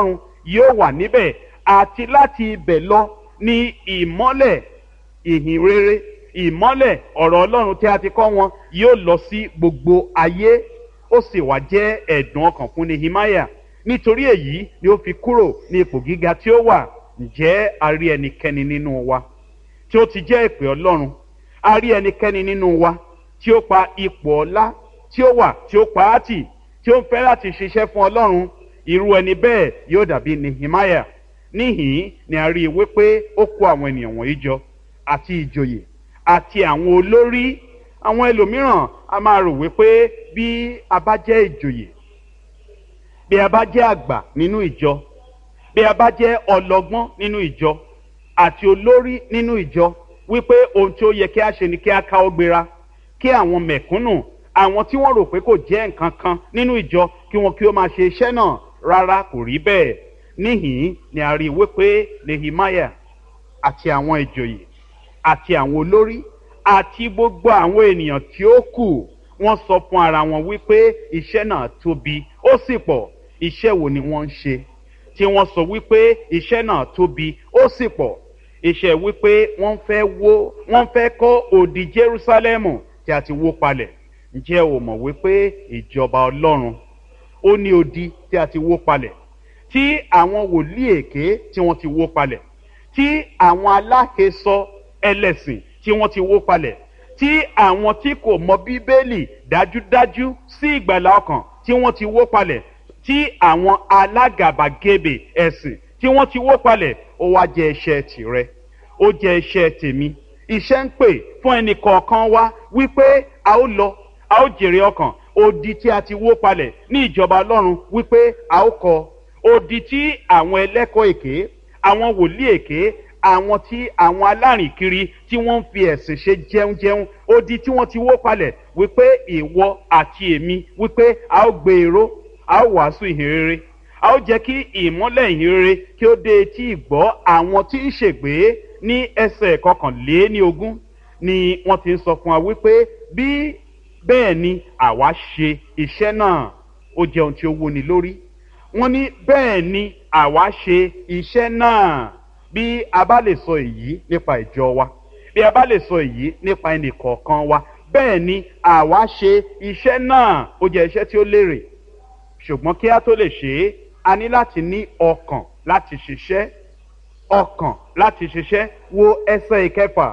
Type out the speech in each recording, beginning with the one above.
ọlọ́run yóò wà níbẹ̀ àti láti ibẹ̀ lọ ní ìmọ́lẹ̀ ìhìn rere ìmọ́lẹ̀ ọ̀rọ̀ ọlọ́run tí a ti kọ́ wọn yóò lọ sí gbogbo ayé ó sì wá jẹ́ ẹ̀dùn ọkàn fún nehemiah nítorí èyí ni ó fi kúrò ní ipò gíga tí ó wà ǹjẹ́ a rí ẹnikẹ́ni nínú wa tí ó ti jẹ́ ìpè ọlọ́run a rí ẹnikẹ́ni nínú wa tí ó pa ipò ọlá tí ó wà tí ó pa á tì tí ó ń fẹ́ láti ṣiṣẹ́ fún ọlọ́run irú ẹni bẹ́ẹ̀ yóò dàbí nehemiah níhìn ni a rí i wípé ó kó àwọn ènìyàn wọ̀nyí jọ àti ìjòyè àti àwọn olórí àwọn ẹlòmíràn a máa rò wípé bí a bá jẹ́ ìjòyè bí a bá jẹ́ àgbà nínú ìjọ bí a bá jẹ́ ọlọ́gbọ́n nínú ìjọ àti olórí nínú ìjọ wípé ohun tí ó yẹ kí a ṣe ni kí a káwọ́ gbéra kí àwọn mẹ̀kúnnù àwọn tí wọ́n rò pé kò jẹ́ nǹkan kan nínú ìjọ kí wọn kí ó máa ṣe iṣẹ́ náà rárá kò rí bẹ́ẹ̀ níhìn ni a rí i wípé nehemiah àti àwọn ìjòyè àti àwọn olórí àti gbogbo àwọn ènìyàn tí ó kù wọ́n sọ fún ara wọn wípé iṣẹ́ náà tóbi ó sì pọ̀ iṣẹ́ wo ni wọ́n ń ṣe tí wọ́n sọ wípé iṣẹ́ náà tóbi ó sì pọ̀ iṣẹ́ wípé wọ́n fẹ́ wó wọ́n fẹ́ kọ́ òdì jerúsálẹ́mù tí a ti wó palẹ̀ ǹjẹ́ o mọ̀ wípé ìjọba ọlọ́run ó ní odi tí a ti wó palẹ̀ tí àwọn wòlíì èké tí wọ́n ti wó palẹ̀ tí àwọn aláhesọ ẹlẹ́sìn tí wọ́n ti wó palẹ̀ tí àwọn tí kò mọ bíbélì dájúdájú sí ìgbàlá ọkàn tí wọ́n ti wó palẹ̀ tí àwọn alágàbàgebè ẹ̀sìn tí wọ́n ti wó palẹ̀ ó wá jẹ́ iṣẹ́ tìrẹ ó jẹ́ iṣẹ́ tèmi iṣẹ́ ń pè fún ẹnì kọ̀ọ̀kan wá wípé a ó lọ a ó jèrè ọkàn odi tí a ti wó palẹ̀ ní ìjọba ọlọ́run wípé a ó kọ odi tí àwọn ẹlẹ́kọ̀ọ́ èké àwọn wòlíì èké àwọn tí àwọn alárìnkiri tí wọ́n ń fi ẹ̀sìn ṣe jẹunjẹun odi tí wọ́n ti wó palẹ̀ wípé ìwọ àti èmi wípé a ó gbé èrò a ó wàásù ìhìnrere a ó jẹ́ kí ìmọ́lẹ̀ ìhìnrere kí ó dé etí ìgbọ́ àwọn tí ń ṣègbè ní ẹsẹ̀ kọkànléní ogún ni wọ́n ti ń sọ fún wa wípé bí bẹ́ẹ̀ ni àwa ṣe iṣẹ́ náà ó jẹ́ ohun tí ó wúni lórí wọ́n ní bẹ́ẹ̀ ni àwa ṣe iṣẹ́ náà bí a bá lè sọ èyí nípa ìjọ wa bí a bá lè sọ èyí nípa ẹnì kọ̀ọ̀kan wa bẹ́ẹ̀ ni àwa ṣe iṣẹ́ náà ó jẹ́ iṣẹ́ tí ó lérè ṣùgbọ́n kí a tó lè ṣe é a ní láti ní ọkàn láti ṣiṣẹ́ ọkàn láti ṣiṣẹ́ wo ẹsẹ̀ ìkẹfà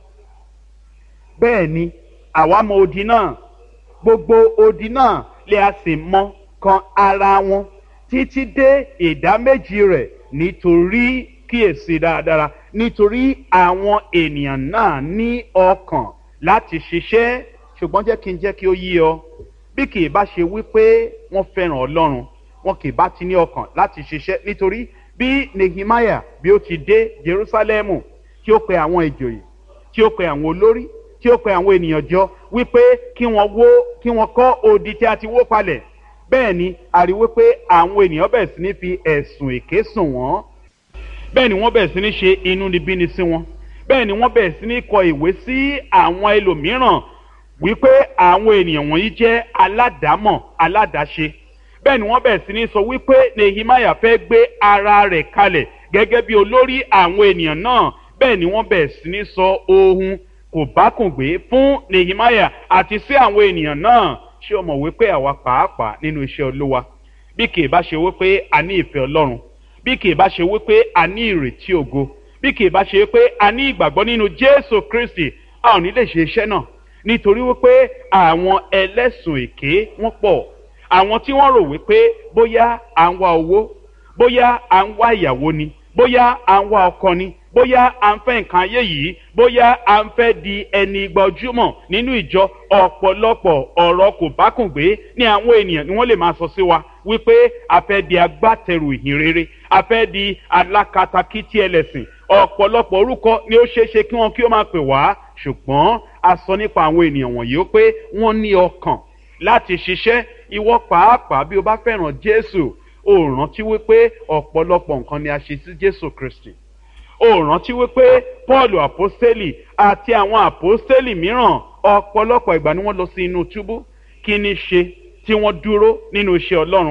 bẹ́ẹ̀ ni àwa mọ odi náà gbogbo odi náà lè a sì mọ kan ara wọn títí dé ìdá méjì rẹ̀ nítorí kíyèsí dáradára nítorí àwọn ènìyàn náà ní ọkàn láti ṣiṣẹ́ ṣùgbọ́n jẹ́ kí n jẹ́ kí ó yí ọ bí kì í bá ṣe wípé wọ́n fẹ́ràn ọlọ́run wọn kì í bá ti ní ọkàn láti ṣiṣẹ́ nítorí bí nehemiah bí ó ti dé jerusalemu tí ó pe àwọn ìjòyè tí ó pe àwọn olórí tí ó pe àwọn ènìyàn jọ wípé kí wọ́n wó kí wọ́n kọ́ odi tí a ti wó palẹ̀ bẹ́ẹ̀ ni a rí wípé àwọn ènìyàn bẹ̀rẹ̀ sí ní fi ẹ̀sùn èké sùn wọ́n bẹ́ẹ̀ ni wọ́n bẹ̀rẹ̀ sí ní ṣe inúnibíni sí wọn bẹ́ẹ̀ ni wọ́n bẹ̀rẹ̀ sí ní kọ ìwé sí àwọn ẹlòmíràn wípé àwọn ènìyàn wọ̀nyí jẹ́ aládàámọ̀ aládàáṣe bẹ́ẹ̀ ni wọ́n bẹ̀rẹ̀ sí ní sọ wípé nehemiah fẹ́ gbé ara rẹ̀ kalẹ̀ gẹ́gẹ́ bí olórí àwọn ènìyàn náà bẹ́ẹ̀ ni wọ́n bẹ̀rẹ̀ sí ní sọ ohun kò bákùngbé fún nehemiah àti sí àwọn ènìyàn náà ṣé o mọ̀ wípé àwa pàápàá nínú iṣẹ́ olúwa bí kì í bá ṣe wípé a ní ìfẹ́ ọlọ́run bí kì í bá ṣe wípé a ní ìrètí ògo bí kì í bá ṣe wípé a ní ìgbàgbọ́ nínú jésù kristi a ò ní lè ṣe iṣẹ́ náà nítorí wípé àwọn ẹlẹ́sùn èké wọ́n pọ̀ àwọn tí wọ́n rò wípé bóyá à ń wá owó bóyá à ń wá ìyàwó ni bóyá à ń wá ọkọ ni bóyá à ń fẹ́ nǹkan ayé yìí bóyá à ń fẹ́ di ẹni gbajúmọ̀ nínú ìjọ ọ̀pọ̀lọpọ̀ ọ̀rọ̀ kò bákùngbé ní àwọn ènìyàn ni wọ́n lè máa sọ sí wa wípé a fẹ́ di agbátẹrù ìhìn rere a fẹ́ di alákatakítí ẹlẹ́sìn ọ̀pọ̀lọpọ̀ orúkọ ni ó ṣeé ṣe kí wọ́n kí ó máa pè wá ṣùgbọ́n a sọ nípa àwọn ènìyàn wọ̀nyí ó pé wọ́n ní ọkàn láti ṣiṣẹ́ ìwọ pàápàá bí o bá fẹ́ràn jésù o rántí wípé ọ̀pọ̀lọpọ̀ nǹkan ni a ṣe sí jésù kristi o rántí wípé paul àpọ́sítélì àti àwọn àpọ́sítélì mìíràn ọ̀pọ̀lọpọ̀ ìgbà ni wọ́n lọ sí inú túbú kí ni ṣe tí wọ́n dúró nínú iṣẹ́ ọlọ́run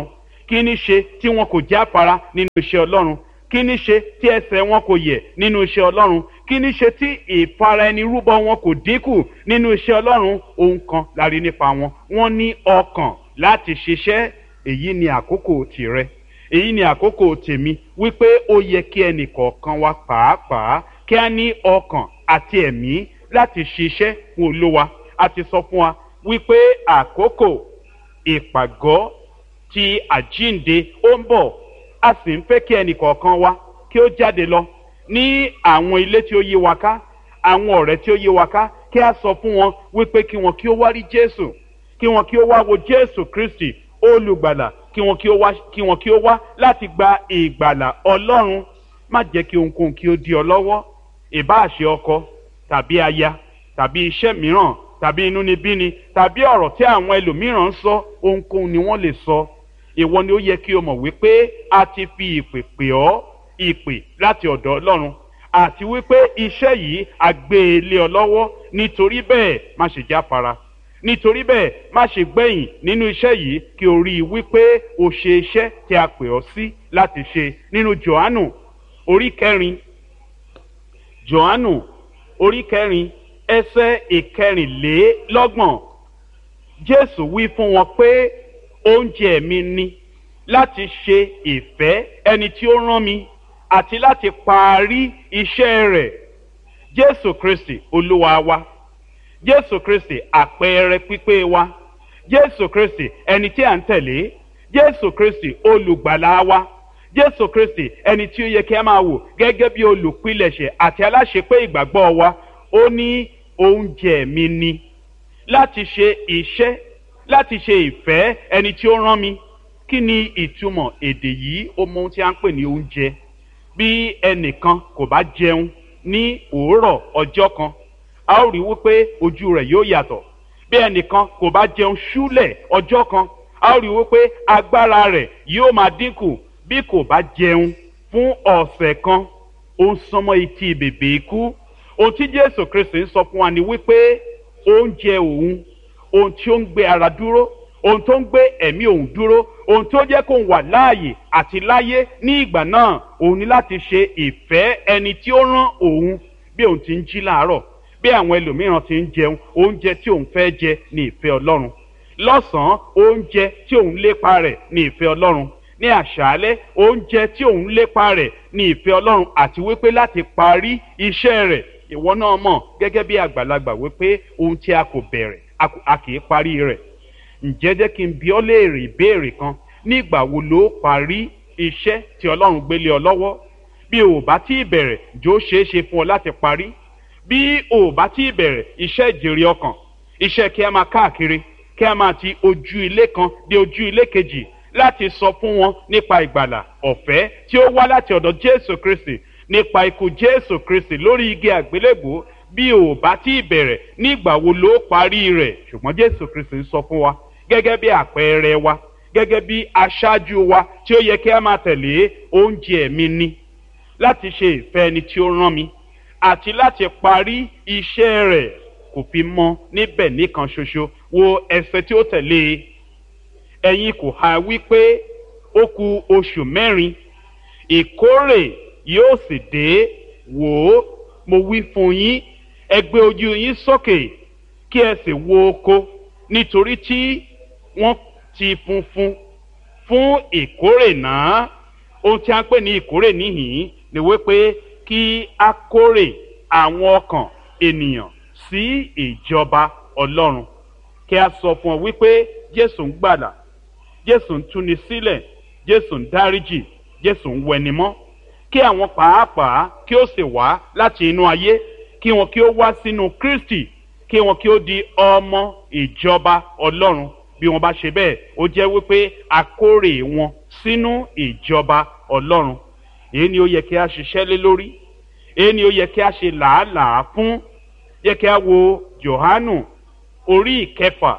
kí ní ṣe tí wọn kò jáfara nínú iṣẹ́ ọlọ́run kí ní ṣe tí ẹsẹ̀ wọn kò yẹ̀ nínú iṣẹ́ ọlọ́run kí ní ṣe tí ìfara ẹni rúbọ wọn kò dínkù nínú iṣẹ́ ọlọ́run ohun kan la rí nípa wọn wọ́n ní ọkàn láti ṣiṣẹ́ èyí ni àkókò tìrẹ èyí ni àkókò tèmi wípé ó yẹ kí ẹnì kọ̀ọ̀kan wa pàápàá kí a ní ọkàn àti ẹ̀mí láti ṣiṣẹ́ fún olówa a ti sọ fún wa wípé àkókò ìpàgọ́ ti àjínde ó ń bọ̀ a sì ń fẹ́ kí ẹnì kọ̀ọ̀kan wa kí ó jáde lọ ní àwọn ilé tí ó yí wa ká àwọn ọ̀rẹ́ tí ó yí wa ká kí a sọ fún wọn wípé kí wọn kí ó wá rí jésù kí wọn kí ó wá wo jésù kristi olùgbàlà kí wọn kí ó wá kí wọn kí ó wá láti gba ìgbàlà ọlọ́run má jẹ́ kí ohunkóhun kí ó di ọ lọ́wọ́ ìbáàṣe ọkọ tàbí aya tàbí iṣẹ́ mìíràn tàbí inúnibíni tàbí ọ̀rọ̀ tí àwọn ẹlòmíràn ń sọ ohunkóhun ni wọ́n lè sọ ìwọ ni ó yẹ kí o mọ̀ wípé a ti fi ìpè pè ọ́ ìpè láti ọ̀dọ̀ ọlọ́run àti wípé iṣẹ́ yìí a gbé e lé ọ lọ́wọ́ nítorí bẹ́ẹ̀ má ṣe jáfara nítorí bẹ́ẹ̀ má ṣe gbẹ̀yìn nínú iṣẹ́ yìí kí o rí i wípé o ṣe iṣẹ́ tí a pè ọ́ sí láti ṣe nínú johannu orí kẹrin johannu orí kẹrin ẹsẹ̀ ìkẹrìnlélọ́gbọ̀n jésù wí fún wọn pé oúnjẹ mi ni láti ṣe ìfẹ́ ẹni tí ó rán mi àti láti parí iṣẹ́ rẹ̀ jésù kristi olúwa wa jésù kristi àpẹẹrẹ pípé wa jésù kristi ẹni tí à ń tẹ̀lé jésù kristi olùgbàlà wa jésù kristi ẹni tí ó yẹ kí a máa wò gẹ́gẹ́ bí olùpilẹ̀ṣẹ̀ àti aláṣepé ìgbàgbọ́ wa ó ní oúnjẹ mi ni láti ṣe iṣẹ́ láti ṣe ìfẹ́ ẹni tí ó rán mi kí ni ìtumọ̀ èdè yìí ó mọ ohun tí a ń pè ní oúnjẹ bí ẹnìkan kò bá jẹun ní òórọ̀ ọjọ́ kan a ó rí wípé ojú rẹ̀ yóò yàtọ̀ bí ẹnìkan kò bá jẹun ṣúlẹ̀ ọjọ́ kan a ó rí wípé agbára rẹ̀ yóò máa dínkù bí kò bá jẹun fún ọ̀sẹ̀ kan ó ń sọmọ etí bèbè ikú ohun tí jésù kristi ń sọ fún wa ni wípé oúnjẹ òun ohun tí ó ń gbé ara dúró ohun tó ń gbé ẹ̀mí òun dúró ohun tó jẹ́ kó ń wà láàyè àti láyé ní ìgbà náà òun ni láti ṣe ìfẹ́ ẹni tí ó rán òun bí òun ti ń jí láàárọ̀ bí àwọn ẹlòmíràn ti ń jẹun oúnjẹ tí òun fẹ́ jẹ ní ìfẹ́ ọlọ́run lọ́sàn-án oúnjẹ tí òun lépa rẹ̀ ní ìfẹ́ ọlọ́run ní àṣálẹ́ oúnjẹ tí òun lépa rẹ̀ ní ìfẹ́ ọlọ́run àti wípé láti parí iṣẹ́ rẹ̀ ìwọ náà mọ̀ gẹ́gẹ́ bí àgbàlagbà wípé ohun tí a kò bẹ̀rẹ̀ a kì í parí rẹ̀ ǹjẹ́ jẹ́ kí n bi ọ́ léèrè ìbéèrè kan nígbà wo ló parí iṣẹ́ tí ọlọ́run gbélé ọ lọ́wọ́ bí o ò bá tí ì bẹ̀rẹ̀ jó ṣeé ṣe fún ọ láti parí bí o ò bá tí ì bẹ̀rẹ̀ iṣẹ́ ìjèrè ọkàn iṣẹ́ kí a máa káàkiri kí a máa ti ojú ilé kan dé ojú ilé kejì láti sọ fún wọn nípa ìgbàlà ọ̀fẹ́ tí ó wá láti ọ̀dọ̀ jésù kristi nípa ikú jésù kristi lórí igi àgbélébùú bí o ò bá tí ì bẹ̀rẹ̀ nígbà wo ló parí rẹ̀ ṣùgbọ́n jésù kristi ń sọ fún wa gẹ́gẹ́ bí àpẹẹrẹ wa gẹ́gẹ́ bí aṣáájú wa tí ó yẹ kí a máa tẹ̀lé oúnjẹ mi ni láti ṣe ìfẹ́ ẹni tí ó rán mi àti láti parí iṣẹ́ rẹ̀ kò fi mọ́ níbẹ̀ nìkan ṣoṣo wo ẹsẹ̀ tí ó tẹ̀lé e ẹ̀yin kò ha wípé ó ku oṣù mẹ́rin ìkórè yóò sì dé wò ó mo wí fún yín ẹ gbé ojú yín sókè kí ẹ sì wo oko nítorí tí wọ́n ti funfun fún ìkórè náà ohun tí a ń pè ní ìkórè níhìn ni wípé kí a kórè àwọn ọkàn ènìyàn sí ìjọba ọlọ́run kí a sọ fún ọ wípé jésù ń gbàdà jésù ń túni sílẹ̀ jésù ń dáríjì jésù ń wẹnimọ́ kí àwọn pàápàá kí ó sì wá láti inú ayé kí wọn kí ó wá sínú kristi kí wọn kí ó di ọmọ ìjọba ọlọ́run bí wọn bá ṣe bẹ́ẹ̀ ó jẹ́ wípé akórè wọn sínú ìjọba ọlọ́run èyí ni ó yẹ kí a ṣiṣẹ́ lé lórí èyí ni ó yẹ kí a ṣe làálàá fún yẹ kí a wo johanu orí ìkẹfà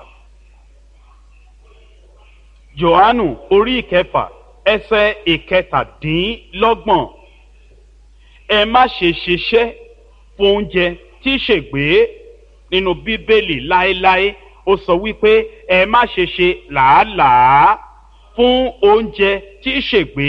johanu orí ìkẹfà ẹsẹ ìkẹtàdínlọ́gbọ̀n ẹ má ṣe ṣiṣẹ́ fún oúnjẹ tí ṣègbè nínú bíbélì láéláé ó sọ wípé ẹ má ṣe ṣe làálàá fún oúnjẹ tí ṣègbé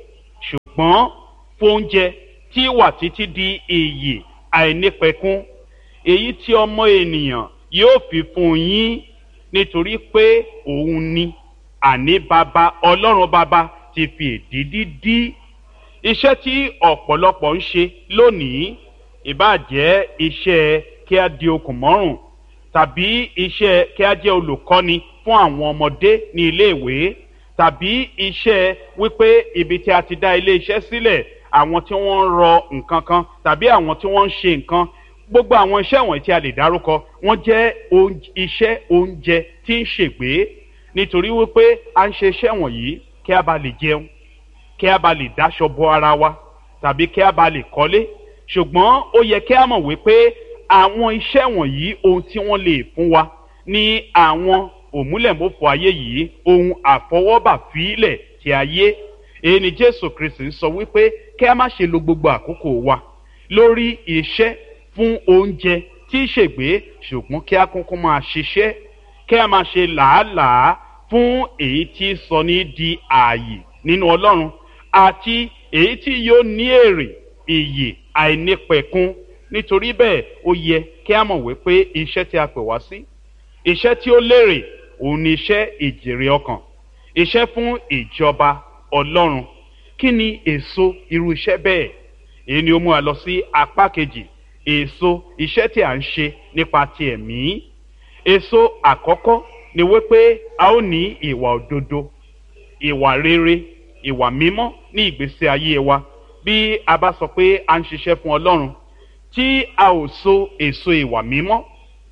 ṣùgbọ́n fún oúnjẹ tí wà títí di iyì àìnípẹ̀kún èyí tí ọmọ ènìyàn yóò fi fún yín nítorí pé òun ni àní bàbá ọlọ́run bàbá ti fi èdìdí dí iṣẹ́ tí ọ̀pọ̀lọpọ̀ ń ṣe lónìí ìbàjẹ́ iṣẹ́ kí a di okùn mọ́rùn tàbí iṣẹ́ kí a jẹ́ olùkọ́ni fún àwọn ọmọdé ní iléèwé tàbí iṣẹ́ wípé ibi tí a ti dá ilé iṣẹ́ sílẹ̀ àwọn tí wọ́n ń rọ nǹkan kan tàbí àwọn tí wọ́n ń ṣe nǹkan gbogbo àwọn iṣẹ́ wọ̀nyí tí a lè dárúkọ wọ́n jẹ́ iṣẹ́ oúnjẹ tí ń ṣègbé nítorí wípé a ń ṣe iṣẹ́ wọ̀nyí kí a bá lè jẹun kí a bá lè dáṣọ bo ara wa tàbí kí a bá lè kọ́lé ṣùgbọ́n ó yẹ kí a mọ̀ wípé àwọn iṣẹ́ wọ̀nyí ohun tí wọ́n lè fún wa ní àwọn òmúlẹ̀mọ́fọ ayé yìí ohun àfọwọ́bà fílẹ̀ ti ayé èyí ni jésù kristi ń sọ wípé kí a má ṣe lo gbogbo àkókò wa lórí iṣẹ́ fún oúnjẹ tí í ṣègbé ṣùgbọ́n kí a kúnkú máa ṣiṣẹ́ kí a máa ṣe làálàá fún èyí tí sọ ní di ààyè nínú ọlọ́run àti èyí tí yóò ní èrè ìyè àìnípẹ̀kun nítorí bẹ́ẹ̀ ó yẹ kí a mọ̀ wípé iṣẹ́ tí a pè wá sí iṣẹ́ tí ó lérè òun ni iṣẹ́ ìjèrè ọkàn iṣẹ́ fún ìjọba ọlọ́run kí ni èso irú iṣẹ́ bẹ́ẹ̀ èyí ni ó mú wa lọ sí apá kejì èso iṣẹ́ tí a ń ṣe nípa ti ẹ̀mí èso àkọ́kọ́ ni wípé a ó ní ìwà òdodo ìwà rere ìwà mímọ́ ní ìgbésí ayé wa bí a bá sọ pé a ń ṣiṣẹ́ fún ọlọ́run tí a ò so èso ìwà mímọ́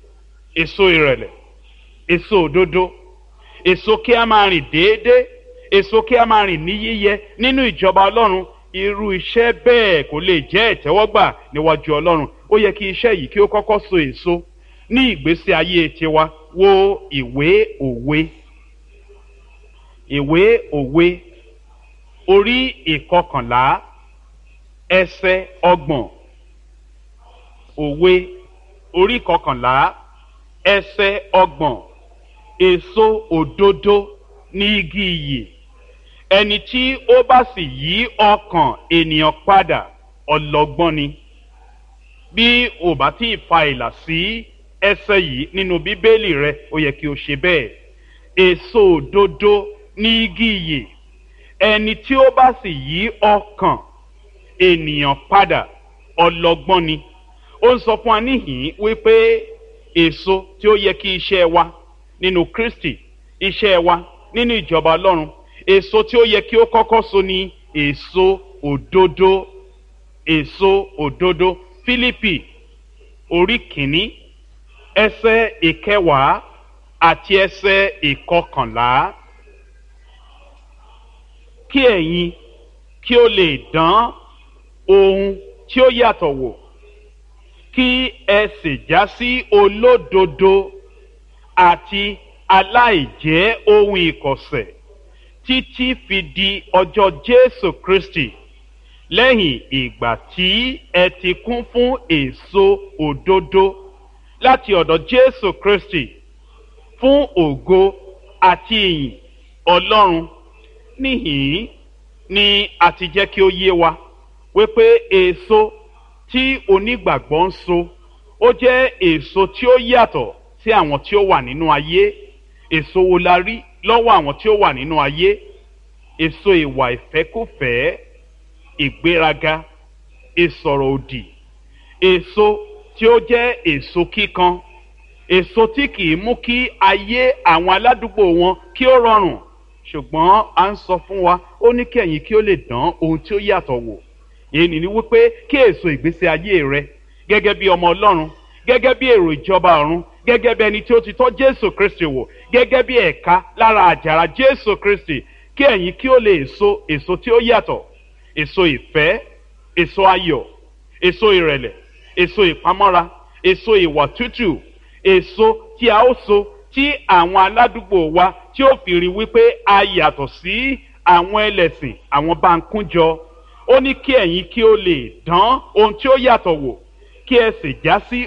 èso ìrẹ̀lẹ̀ èso òdodo èso kí a máa rìn déédéé èso kí a máa rìn ní yíyẹ nínú ìjọba ọlọ́run irú iṣẹ́ bẹ́ẹ̀ kò lè jẹ́ ìtẹ́wọ́gbà níwájú ọlọ́run ó yẹ kí iṣẹ́ yìí kí ó kọ́kọ́ so èso ní ìgbésí ayé tiwa wo ìwé òwe ìwé òwe orí ìkọkànlá ẹsẹ ọgbọ̀n òwe orí ìkọkànlá ẹsẹ ọgbọ̀n èso òdodo ní igi iyì ẹni tí ó bá sì yí ọkàn ènìyàn padà ọlọgbọ́n ni bí ò bá tí ì fa ìlà sí ẹsẹ yìí nínú bíbélì rẹ ó yẹ kí o ṣe bẹ́ẹ̀ èso òdodo ní igi iyì ẹni tí ó bá sì yí ọkàn ènìyàn padà ọlọgbọ́n ni ó ń sọ fún wa níhìn wípé èso tí ó yẹ kí iṣẹ́ wa nínú kristi iṣẹ́ wa nínú ìjọba ọlọ́run èso tí ó yẹ kí ó kọ́kọ́ so ní èso òdodo èso òdodo fílípì orí kìíní ẹsẹ ìkẹwàá àti ẹsẹ ìkọkànlá kí ẹ̀yin kí ó lè dán ohun tí ó yàtọ̀ wò kí ẹ sì já sí olódodo àti aláìjẹ́ ohun ìkọ̀sẹ̀ títí fi di ọjọ́ jésù kristi lẹ́yìn ìgbà tí ẹ ti kún fún èso òdodo láti ọ̀dọ̀ jésù kristi fún ògo àti ìyìn ọlọ́run níhìn ni a ti jẹ́ kí ó yé wa wípé èso tí onígbàgbọ́ ń so ó jẹ́ èso tí ó yàtọ̀ sí àwọn tí ó wà nínú ayé èso wo la rí lọ́wọ́ àwọn tí ó wà nínú ayé èso ìwà ìfẹ́kùfẹ́ ìgbéraga ìsọ̀rọ̀ òdì èso tí ó jẹ́ èso kíkan èso tí kì í mú kí ayé àwọn aládùúgbò wọn kí ó rọrùn ṣùgbọ́n a ń sọ fún wa ó ní kí ẹ̀yin kí ó lè dán ohun tí ó yàtọ̀ wò èyí ni wípé kí èso ìgbésí ayé rẹ gẹ́gẹ́ bí ọmọ ọlọ́run gẹ́gẹ́ bí èrò ìjọba ọ̀run gẹ́gẹ́ bí ẹni tí ó ti tọ́ jésù kristi wò gẹ́gẹ́ bí ẹ̀ka lára àjàrà jésù kristi kí ẹ̀yin kí ó lè so èso tí ó yàtọ̀ èso ìfẹ́ èso ayọ̀ èso ìrẹ̀lẹ̀ èso ìpamọ́ra èso ìwà tútù èso tí a ó so tí àwọn aládùúgbò wa tí ó fi rí wípé a yàtọ̀ sí àwọn ẹlẹ́sìn àwọn bá ń kúnjọ ó ní kí ẹ̀yin kí ó lè dán ohun tí ó yàtọ̀ wò kí ẹ sì já sí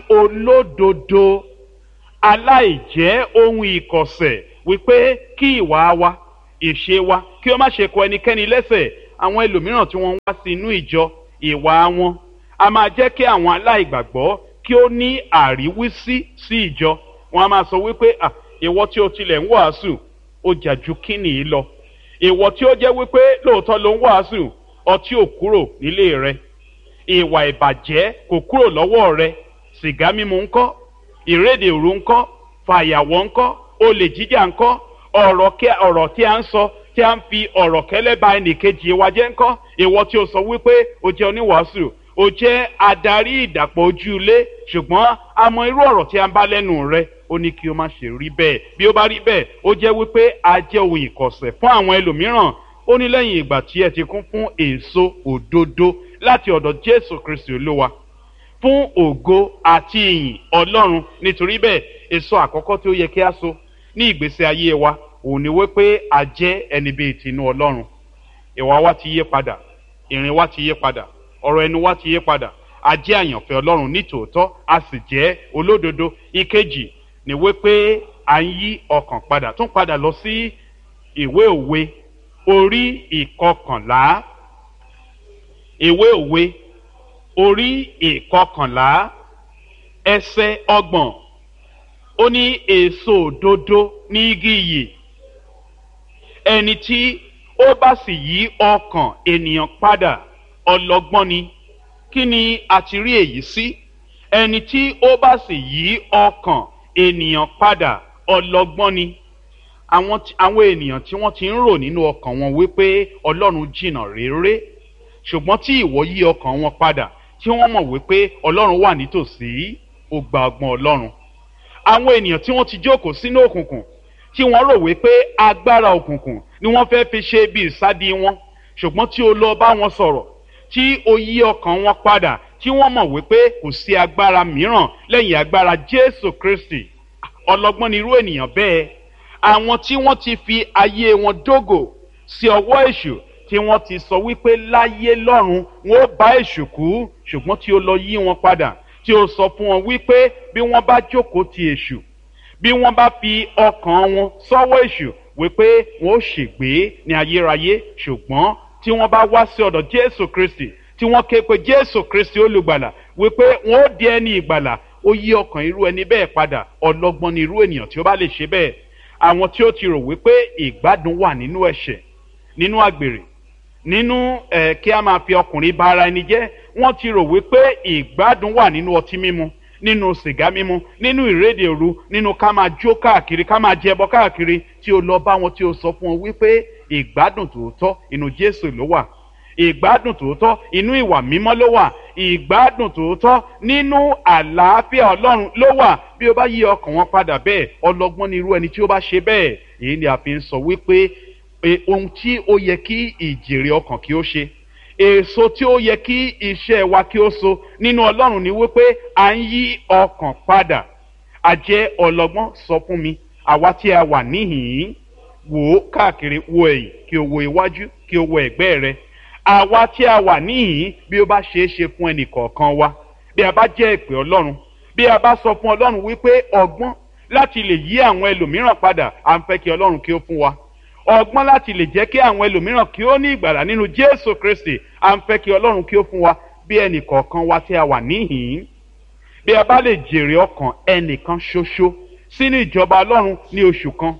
olódodo aláìjẹ́ ohun ìkọ̀sẹ̀ wípé kí ìwà wa ìṣe wa kí ó má ṣe kọ ẹnikẹ́ni lẹ́sẹ̀ àwọn ẹlòmíràn tí wọ́n ń wá sí inú ìjọ ìwà wọn a máa jẹ́ kí àwọn aláìgbàgbọ́ kí ó ní àríwísí sí ìjọ wọn a máa sọ wípé à ìwọ tí o tilẹ̀ ń wàásù ó jà ju kíni yìí lọ ìwọ tí ó jẹ́ wípé lóòótọ́ ló ń wàásù ọtí ò kúrò nílé rẹ ìwà ìbàjẹ́ kò kúrò lọ́wọ́ rẹ sìgá mímu ńkọ́ ìrédè òru ńkọ́ fàyàwọ́ ńkọ́ olè jíjà ńkọ́ ọ̀rọ̀ kí ọ̀rọ̀ tí a ń sọ tí a ń fi ọ̀rọ̀ kẹ́lẹ́ ba ẹnìkejì wa jẹ́ ńkọ́ ìwọ tí o sọ wípé o jẹ́ oníwàásù o jẹ́ adarí ìdàpọ̀ ojú ilé ṣùgbọ́n a mọ irú ọ̀rọ̀ tí a ń bá lẹ́nu rẹ ó ní kí o má ṣe rí bẹ́ẹ̀ bí ó bá rí bẹ́ẹ̀ ó jẹ́ wípé a jẹ́ ohun ìkọ̀sẹ̀ fún àwọn ẹlòmíràn ó ní lẹ́yìn ìgbà tí ẹ ti kún fún èso òdodo láti ọ̀dọ̀ jésù kristi olúwa fún ògo àti ìyìn ọlọ́run nítorí bẹ́ẹ̀ èso àkọ́kọ́ tí ó yẹ kí a so ní ìgbésí ayé wa òun ni wípé a jẹ́ ẹni bíi tinú ọlọ́run ìwà wa ti yé padà ìrìn wa ti yé padà ọ̀rọ̀ ẹnu wa ti yé padà a jẹ́ àyànfẹ́ ọlọ́run nítòótọ́ a sì jẹ́ olódodo ìkejì ni wípé à ń yí ọkàn padà tún padà lọ sí ìwé òwe orí ìkọkànlá ìwé òwe orí ìkọkànlá ẹsẹ ọgbọ̀n ó ní èso òdodo ní igi iyì ẹni tí ó bá sì yí ọkàn ènìyàn padà ọlọgbọ́n ni kí ni a ti rí èyí sí ẹni tí ó bá sì yí ọkàn ènìyàn padà ọlọgbọ́n ni àwọn àwọn ènìyàn tí wọ́n ti ń rò nínú ọkàn wọn wípé ọlọ́run jìnnà réré ṣùgbọ́n tí ìwọ yí ọkàn wọn padà tí wọ́n mọ̀ wípé ọlọ́run wà nítòsí ó gba ọgbọ́n ọlọ́run àwọn ènìyàn tí wọ́n ti jókòó sínú òkùnkùn tí wọ́n rò wípé agbára òkùnkùn ni wọ́n fẹ́ fi ṣe bí ìsádi wọn ṣùgbọ́n tí o lọ bá wọn sọ̀rọ̀ tí o yí ọkàn wọn padà tí wọ́n mọ̀ wípé kò sí agbára mìíràn lẹ́yìn agbára jésù kristi ọlọ́gbọ́n ni irú ènìyàn bẹ́ẹ̀ àwọn tí wọ́n ti fi ayé wọn dógò sí ọwọ́ èṣù tí wọ́n ti sọ wípé láyé lọ́run wọn ó bá èṣù kú ṣùgbọ́n tí ó lọ yí wọn padà tí ó sọ fún wọn wípé bí wọ́n bá jókòó ti èṣù bí wọ́n bá fi ọkàn wọn sọ́wọ́ èṣù wípé wọn ó ṣègbé ní ayérayé ṣùgbọ́n tí wọ́n bá wá sí ọ̀dọ̀ jésù kristi tí wọ́n ké pe jésù kristi olùgbàlà wípé wọn ó di ẹni ìgbàlà ó yí ọkàn irú ẹni bẹ́ẹ̀ padà ọlọ́gbọ́n ni irú ènìyàn tí ó bá lè ṣe bẹ́ẹ̀ àwọn tí ó ti rò wípé ìgbádùn wà nínú ẹ̀ṣẹ̀ nínú àgbèrè nínú ẹ̀ kí a máa fi ọkùnrin bá ara ẹni jẹ́ wọ́n ti rò wípé ìgbádùn wà nínú ọtí mímu nínú sìgá mímu nínú ìrédè òru nínú ká máa jó káàkiri ká máa jẹbọ káàkiri tí o lọ bá wọn tí o sọ fún wọn wípé ìgbádùn tòótọ́ inú jésù ló wà ìgbádùn tòótọ́ inú ìwà mímọ́ ló wà ìgbádùn tòótọ́ nínú àlàáfíà ọlọ́run ló wà bí o bá yí ọkàn wọn padà bẹ́ẹ̀ ọlọ́gbọ́n ni irú ẹni tí ó bá ṣe bẹ́ẹ̀ èyí ni a fi ń sọ wípé ohun tí ó yẹ kí ìjèrè ọkàn kí ó ṣe èso tí ó yẹ kí iṣẹ́ wa kí ó so nínú ọlọ́run ni wípé à ń yí ọkàn padà àjẹ́ ọlọ́gbọ́n sọ fún mi àwa tí a wà níhìn-ín wò ó káàkiri wo ẹ̀yìn kí o wo iwájú kí o wo ẹ̀gbẹ́ rẹ àwa tí a wà níhìn bí ó bá ṣeé ṣe fún ẹnì kọ̀ọ̀kan wa bí a bá jẹ́ ìpè ọlọ́run bí a bá sọ fún ọlọ́run wípé ọgbọ́n láti lè yí àwọn ẹlòmíràn padà à ń fẹ́ kí ọlọ́run kí ó fún wa ọgbọ́n láti lè jẹ́ kí àwọn ẹlòmíràn kí ó ní ìgbàlà nínú jésù kristi à ń fẹ́ kí ọlọ́run kí ó fún wa bí ẹnì kọ̀ọ̀kan wa tí a wà níhìn bí a bá lè jèrè ọkàn ẹnìkan ṣoṣo sínú ìjọba ọlọ́run ní oṣù kan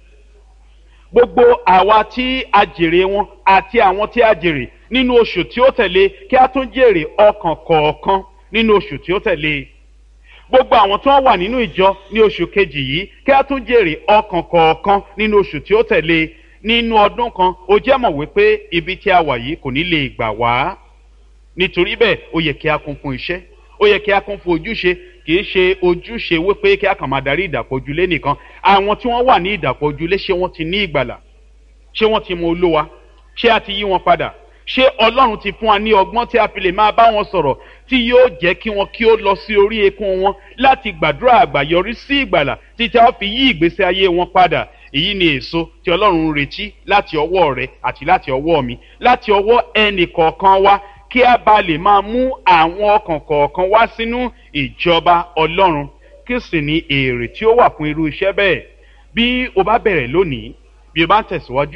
gbogbo àwa tí a jèrè wọn àti àwọn tí a jèrè nínú oṣù tí ó tẹ̀lé kí a tún jèrè ọkàn kọ̀ọ̀kan nínú oṣù tí ó tẹ̀lé gbogbo àwọn tí wọ́n wà nínú ìjọ ní oṣù kejì yìí kí a tún jèrè ọkàn kọ̀ọ̀kan nínú oṣù tí ó tẹ̀lé nínú ọdún kan ó jẹ́ mọ̀ wípé ibi tí a wà yìí kò ní lè gbà wá nítorí bẹ́ẹ̀ ó yẹ kí a kún fún iṣẹ́ ó yẹ kí a kún fún ojúṣe kì í ṣe ojúṣe wípé kí a kàn máa darí ìdàpọ̀ ojúlé nìkan àwọn tí wọ́n wà ní ìdàpọ̀ ojúlé ṣé wọ́n ti ní ìgbàlà ṣé wọ́n ti mọ olówa ṣé a ti yí wọn padà ṣé ọlọ́run ti fún wa ní ọgbọ́n tí a fi lè máa bá wọn sọ̀rọ̀ tí yóò jẹ́ kí wọn kí ó lọ sí orí eékún wọn láti gbàdúrà àgbàyọrí sí ìgbàlà títí a fi yí ìgbésí ayé wọn padà èyí ni èso tí ọlọ́run ń retí láti ọwọ́ rẹ àti láti ọwọ́ mi láti ọwọ́ ẹnì kọ̀ọ̀kan wa kí a bá lè máa mú àwọn ọkàn kọ̀ọ̀kan wá sínú ìjọba ọlọ́run kí sì ní èrè tí ó wà fún irú iṣẹ́ bẹ́ẹ̀ bí o bá bẹ̀rẹ̀ lónìí bí o bá ń tẹ̀síwájú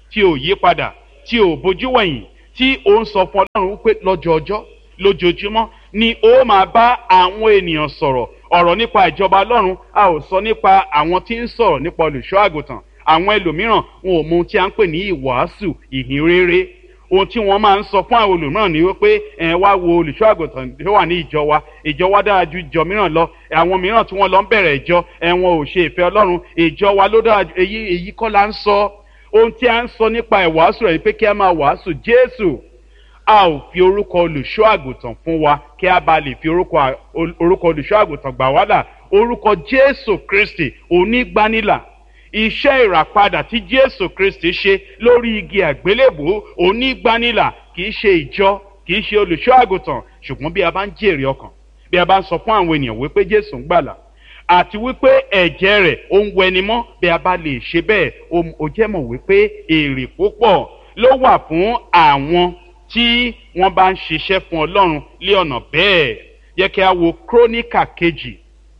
tí ò yí padà tí ò bójú wẹ̀yìn tí ò ń sọ fún ọlọ́run wípé lọ́jọ́ ọjọ́ lójoojúmọ́ ni ó máa bá àwọn ènìyàn sọ̀rọ̀ ọ̀rọ̀ nípa ìjọba ọlọ́run a ò sọ nípa àwọn tí ń sọ̀rọ̀ nípa olùṣọ́ àgùntàn àwọn ẹlòmíràn wọn ò mọ ohun tí a ń pè ní ìwàásù ìhìn rere ohun tí wọ́n máa ń sọ fún àwọn olùmíràn ni wípé ẹ wá wo olùṣọ́ àgùntàn tó wà ní ìjọ wa ìjọ wa dára ju ìjọ mìíràn lọ àwọn mìíràn tí wọ́n lọ ń bẹ̀rẹ̀ ìjọ ẹ wọn ò ṣe ìfẹ́ ọlọ́run ìjọ wa ló dára ju èyí èyí kọ́ la ń sọ ohun tí a ń sọ nípa ìwàásù rẹ̀ ni pé kí a máa wàásù jésù a ò fi orúkọ olùṣọ́ àgùntàn fún wa kí a bá lè fi orúkọ orúkọ olùṣọ́ àgùntàn gbà wá là orúkọ jésù kristi onígbanilà iṣẹ́ ìràpadà tí jésù kristi ṣe lórí igi àgbélébò onígbanilà kì í ṣe ìjọ kì í ṣe olùṣọ́ àgùntàn ṣùgbọ́n bí a bá ń jèrè ọkàn bí a bá ń sọ fún àwọn ènìyàn wípé jésù ń gbàlà àti wípé ẹ̀jẹ̀ rẹ̀ ó ń wẹni mọ́ bí a bá lè ṣe bẹ́ẹ̀ ó jẹ́ mọ̀ wípé èrè púpọ̀ ló wà fún àwọn tí wọ́n bá ń ṣiṣẹ́ fún ọlọ́run lé ọ̀nà bẹ́ẹ̀ yẹ kí a wo króníkà kejì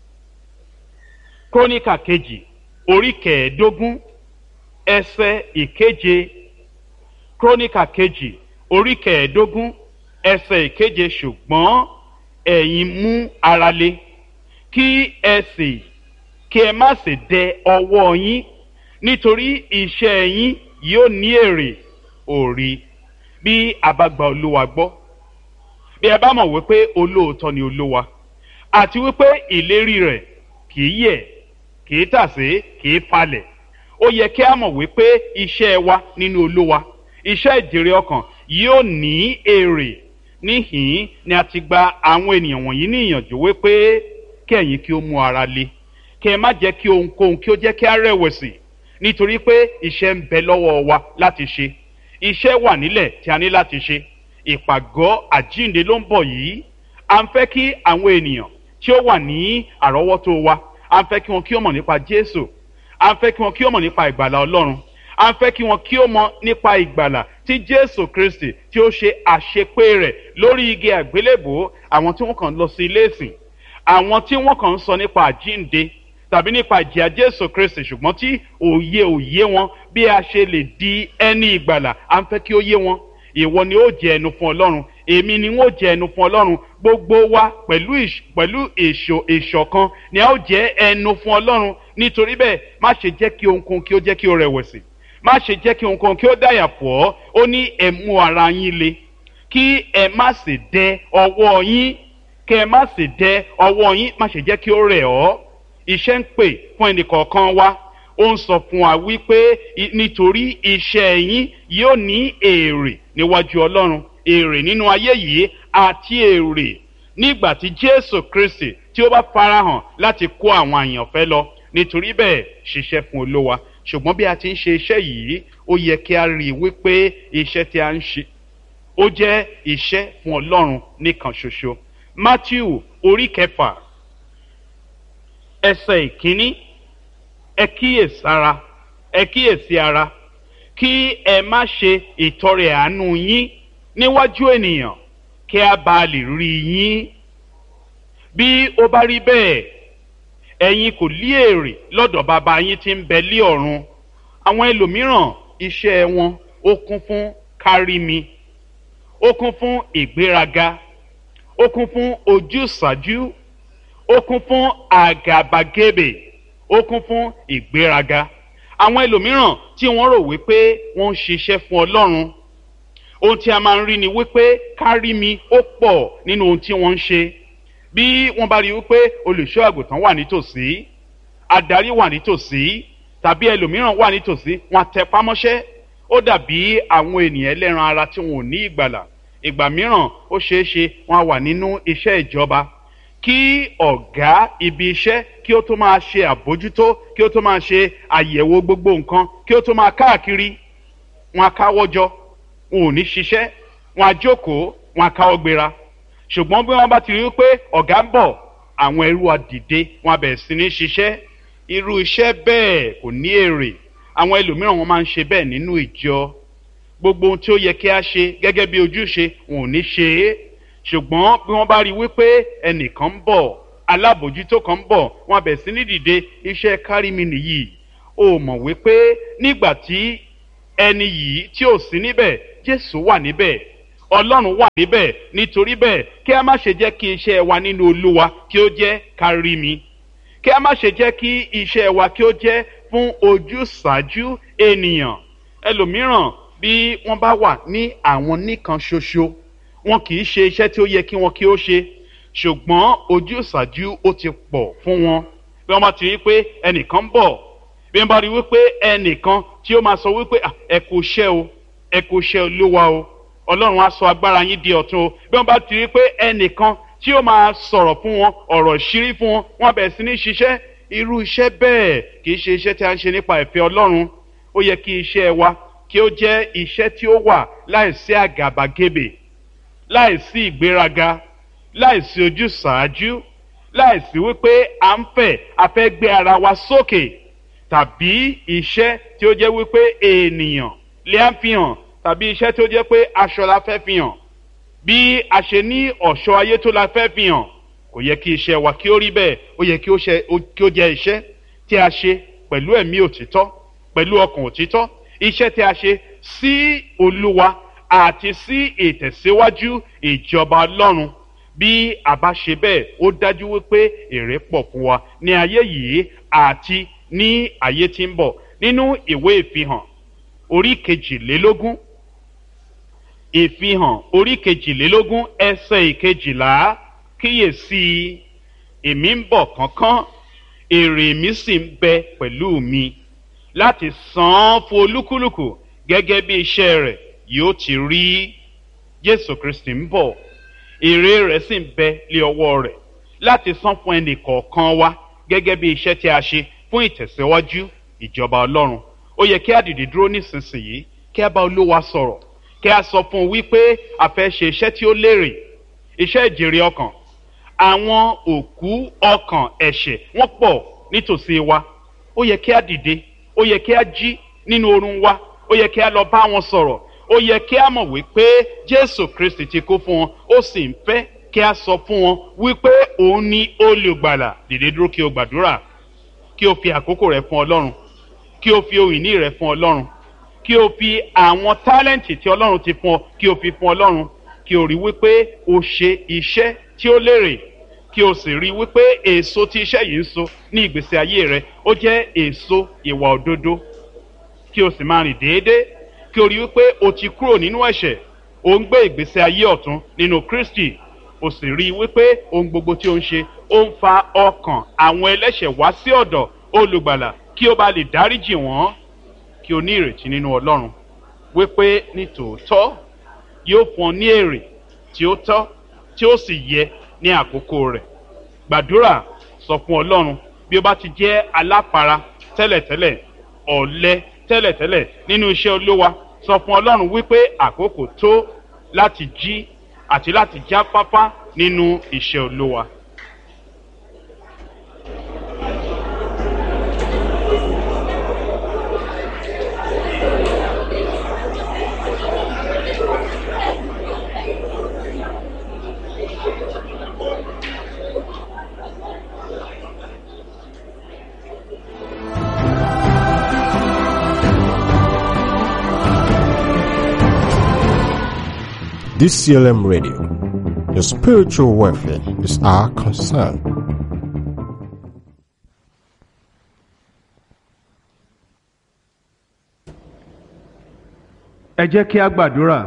króníkà kejì orí kẹẹ̀ẹ́dógún ẹsẹ̀ ìkeje króníkà kejì orí kẹẹ̀ẹ́dógún ẹsẹ̀ ìkeje ṣùgbọ́n ẹ̀yin mú ara le kí ẹ sì kí ẹ má sì dẹ ọwọ́ yín nítorí iṣẹ́ yín yóò ní èrè òrì bí a bá gba olúwa gbọ́ bí ẹ bá mọ̀ wípé olóòótọ́ ni olúwa àti wípé ìlérí rẹ̀ kì í yẹ̀ kì í tàsé kì í falẹ̀ ó yẹ kí a mọ̀ wípé iṣẹ́ wa nínú olúwa iṣẹ́ ìjèrè ọkàn yóò ní èrè níhìn ni a ti gba àwọn ènìyàn wọ̀nyí ní ìyànjú wípé kí ẹ̀yin kí ó mú ara le kí ẹ má jẹ́ kí ohunkóhun kí ó jẹ́ kí a rẹ̀wẹ̀sì nítorí pé iṣẹ́ ń bẹ lọ́wọ́ wa láti ṣe iṣẹ́ wà nílẹ̀ tí a ní láti ṣe ìpàgọ́ àjínde ló ń bọ̀ yìí à ń fẹ́ kí àwọn ènìyàn tí ó wà ní àrọ́wọ́tó wa à ń fẹ́ kí wọn kí ó mọ̀ nípa jésù à ń fẹ́ kí wọn kí ó mọ̀ nípa ìgbàlà ọlọ́run à ń fẹ́ kí wọn kí ó mọ̀ nípa ìgbàlà tí jésù kristi tí ó ṣe àṣepé rẹ̀ lórí igi àgbélébò àwọn tí wọ́n kàn lọ sí ilé ìsìn àwọn tí wọ́n kàn ń sọ nípa àjínde tàbí nípa ìjìyà jésù kristi ṣùgbọ́n tí òye òye wọn bí a ṣe lè di ẹni ìgbàlà à ń fẹ́ kí ó yé wọn ìwọ ni ó jẹ ẹnu fún ọlọ́run èmi ni wọ́n jẹ ẹnu fún ọlọ́run gbogbo wa pẹ̀lú pẹ̀lú èso ìṣọ̀kan ni a ó jẹ ẹnu fún ọlọ́run nítorí bẹ́ẹ̀ má ṣe jẹ́ kí ohunkóhun kí ó jẹ́ kí ó rẹ̀wẹ̀sì má ṣe jẹ́ kí ohunkóhun kí ó dàyà pọ̀ ó ní ẹ mú ara yín le kí ẹ má sì dẹ ọwọ́ yín kí ẹ má sì dẹ ọwọ́ yín má ṣe jẹ́ kí ó rẹ̀ ọ́ iṣẹ́ ń pè fún ẹnìkọ̀ọ̀kan wa ó ń sọ fún wa wípé nítorí iṣẹ́ yín yóò ní èrè níwájú ọlọ́run èrè nínú ayé yìí àti èrè nígbà tí jésù kristi tí ó bá farahàn láti kó àwọn àyànfẹ́ lọ nítorí bẹ́ẹ̀ ṣiṣẹ́ fún olówa ṣùgbọ́n bí a ti ń ṣe iṣẹ́ yìí ó yẹ kí a rí i wípé iṣẹ́ tí a ń ṣe ó jẹ́ iṣẹ́ fún ọlọ́run nìkan ṣoṣo matthew orí kẹfà ẹsẹ̀ ìkíní ẹ kíyèsára ẹ kíyèsí ara kí ẹ má ṣe ìtọrẹ àánú yín níwájú ènìyàn kí a bá lè rí yín bí ó bá rí bẹ́ẹ̀ ẹ̀yin kò lí èrè lọ́dọ̀ bàbá yín tí ń bẹ lí ọ̀run àwọn ẹlòmíràn iṣẹ́ wọn ó kún fún kárí mi ó kún fún ìgbéraga ó kún fún ojúsàájú ó kún fún àgàbàgebè ó kún fún ìgbéraga àwọn ẹlòmíràn tí wọ́n rò wípé wọ́n ń ṣiṣẹ́ fún ọlọ́run ohun tí a máa ń rí ni wípé kárí mi ó pọ̀ nínú ohun tí wọ́n ń ṣe bí wọ́n bá rí wípé olùṣọ́ àgùntàn wà nítòsí adarí wà nítòsí tàbí ẹlòmíràn wà nítòsí wọn tẹpámọ́ṣẹ́ ó dàbí àwọn ènìyàn ẹlẹ́ran ara tí wọn ò ní ìgbàlà ìgbà mìíràn ó ṣeé ṣe wọn wà nínú iṣẹ́ ìjọba kí ọ̀gá ibi iṣẹ́ kí ó tó máa ṣe àbójútó kí ó tó máa ṣe àyẹ̀wò gbogbo nǹkan kí ó tó máa káàkiri wọn á káwọ́jọ wọn ò ní ṣiṣẹ́ wọn á jókòó wọn á káwọ́ gbéra ṣùgbọ́n bí wọ́n bá ti rí i pé ọ̀gá ń bọ̀ àwọn ẹrú wa dìde wọn á bẹ̀rẹ̀ sí ní ṣiṣẹ́ irú iṣẹ́ bẹ́ẹ̀ kò ní èrè àwọn ẹlòmíràn wọn máa ń ṣe bẹ́ẹ̀ nínú ìjọ gbogbo ohun tí ó yẹ kí a ṣe gẹ́gẹ́ bí ojúṣe wọn ò ní ṣe é ṣùgbọ́n bí wọ́n bá rí i wípé ẹnìkan ń bọ̀ alábòjútó kan ń bọ̀ wọn á bẹ̀rẹ̀ sí ní dìde iṣẹ́ kárí mi nìyí o mọ̀ wípé nígbà tí ẹni yìí tí ò sí níbẹ̀ jésù wà níbẹ̀ ọlọ́run wà níbẹ̀ nítorí bẹ́ẹ̀ kí a má ṣe jẹ́ kí iṣẹ́ wa nínú olúwa kí ó jẹ́ kárí mi kí a má ṣe jẹ́ kí iṣẹ́ wa kí ó jẹ́ fún ojúsàájú ènìyàn ẹlòmíràn bí wọ́n bá wà ní àwọn nìkan ṣoṣo wọn kì í ṣe iṣẹ́ tí ó yẹ kí wọn kí ó ṣe ṣùgbọ́n ojúsàájú ó ti pọ̀ fún wọn bí wọ́n bá ti rí pé ẹnìkan ń bọ̀ bí wọ́n bá rí wípé ẹnìkan tí ó máa sọ wípé ẹ kò ṣẹ́ o ẹ kò ṣẹ́ olúwa o ọlọ́run á sọ agbára yín di ọ̀tun o bí wọ́n bá ti rí pé ẹnìkan tí ó máa sọ̀rọ̀ fún wọn ọ̀rọ̀ ìṣírí fún wọn wọ́n bẹ̀rẹ̀ sí ní ṣiṣẹ́ irú iṣẹ́ bẹ́ẹ̀ kì í ṣe iṣẹ́ tí a ń ṣe nípa ìfẹ́ ọlọ́run ó yẹ kí iṣẹ́ wa kí ó jẹ́ iṣẹ́ tí ó wà láìsí àgàbàgebè láìsí ìgbéraga láìsí ojúsàájú láìsí wípé à ń fẹ́ a fẹ́ gbé ara wa sókè tàbí iṣẹ́ tí ó jẹ́ wípé ènìyàn lè á fi hàn tàbí iṣẹ́ tí ó jẹ́ pé aṣọ la fẹ́ fi hàn bí a ṣe ní ọ̀ṣọ́ ayé tó la fẹ́ fi hàn kò yẹ kí iṣẹ́ wa kí ó rí bẹ́ẹ̀ ó yẹ kí ó jẹ́ iṣẹ́ tí a ṣe pẹ̀lú ẹ̀mí òtítọ́ pẹ̀lú ọkàn òtítọ́ iṣẹ́ tí a ṣe sí olúwa àti sí ìtẹ̀síwájú ìjọba ọlọ́run bí a bá ṣe bẹ́ẹ̀ ó dájú wípé èrè pọ̀ fún wa ní ayé yìí àti ní ayé tí ń bọ̀ nínú ìwé ìfihàn orí kejìlélógún ìfihàn orí kejìlélógún ẹsẹ̀ ìkejìlá kíyèsí èmi ń bọ̀ kánkán èrè mi sì ń bẹ pẹ̀lú mi láti san án fún olúkúlùkù gẹ́gẹ́ bí iṣẹ́ rẹ̀ yóò ti rí jésù kristi ń bọ̀ èrè rẹ̀ sì ń bẹ lé ọwọ́ rẹ̀ láti san fún ẹnì kọ̀ọ̀kan wa gẹ́gẹ́ bí iṣẹ́ tí a ṣe fún ìtẹ̀síwájú ìjọba ọlọ́run ó yẹ kí a dìde dúró nísinsìnyí kí a bá olúwa sọ̀rọ̀ kí a sọ fún un wípé a fẹ́ ṣe iṣẹ́ tí ó lérè iṣẹ́ ìjèrè ọkàn àwọn òkú ọkàn ẹ̀ṣẹ̀ wọ́n pọ̀ nítòsí wa ó yẹ kí a dìde ó yẹ kí a jí nínú oorun wa ó yẹ kí a lọ bá wọn sọ̀rọ̀ ó yẹ kí a mọ̀ wípé jésù kristi ti kú fún wọn ó sì ń fẹ́ kí a sọ fún wọn wípé òun ni olùgbàlà dìde dúró kí o gbàdúrà kí o fi àkókò rẹ fún ọlọ́run kí o fi ohun ìní rẹ fún ọlọ́run kí o fi àwọn tálẹ́ǹtì tí ọlọ́run ti fún ọ kí o fi fún ọlọ́run kí o rí wípé o ṣe iṣẹ́ tí ó lérè kí o sì rí wípé èso tí iṣẹ́ yìí ń so ní ìgbésí ayé rẹ ó jẹ́ èso ìwà òdodo kí o sì máa rìn déédéé kí o rí wípé o ti kúrò nínú ẹ̀ṣẹ̀ o ń gbé ìgbésí ayé ọ̀tún nínú kristi o sì rí wípé ohun gbogbo tí o ń ṣe ó ń fa ọkàn àwọn ẹlẹ́ṣẹ̀ wá sí ọ̀dọ̀ olùgbàlà kí o bá lè dáríjì wọ́n kí o ní ìrètí nínú ọlọ́run wípé ní tòótọ́ yóò fún ọ ní èrè tí ó tọ́ tí ó sì yẹ ní àkókò rẹ̀ gbàdúrà sọ fún ọlọ́run bí o bá ti jẹ́ aláfara tẹ́lẹ̀tẹ́lẹ̀ ọ̀lẹ tẹ́lẹ̀tẹ́lẹ̀ nínú iṣẹ́ olówa sọ fún ọlọ́run wípé àkókò tó láti jí àti láti jáfáfá nínú iṣẹ́ olówa. DCLM Radio. Your spiritual welfare is our concern. ẹ jẹ́ kí a gbàdúrà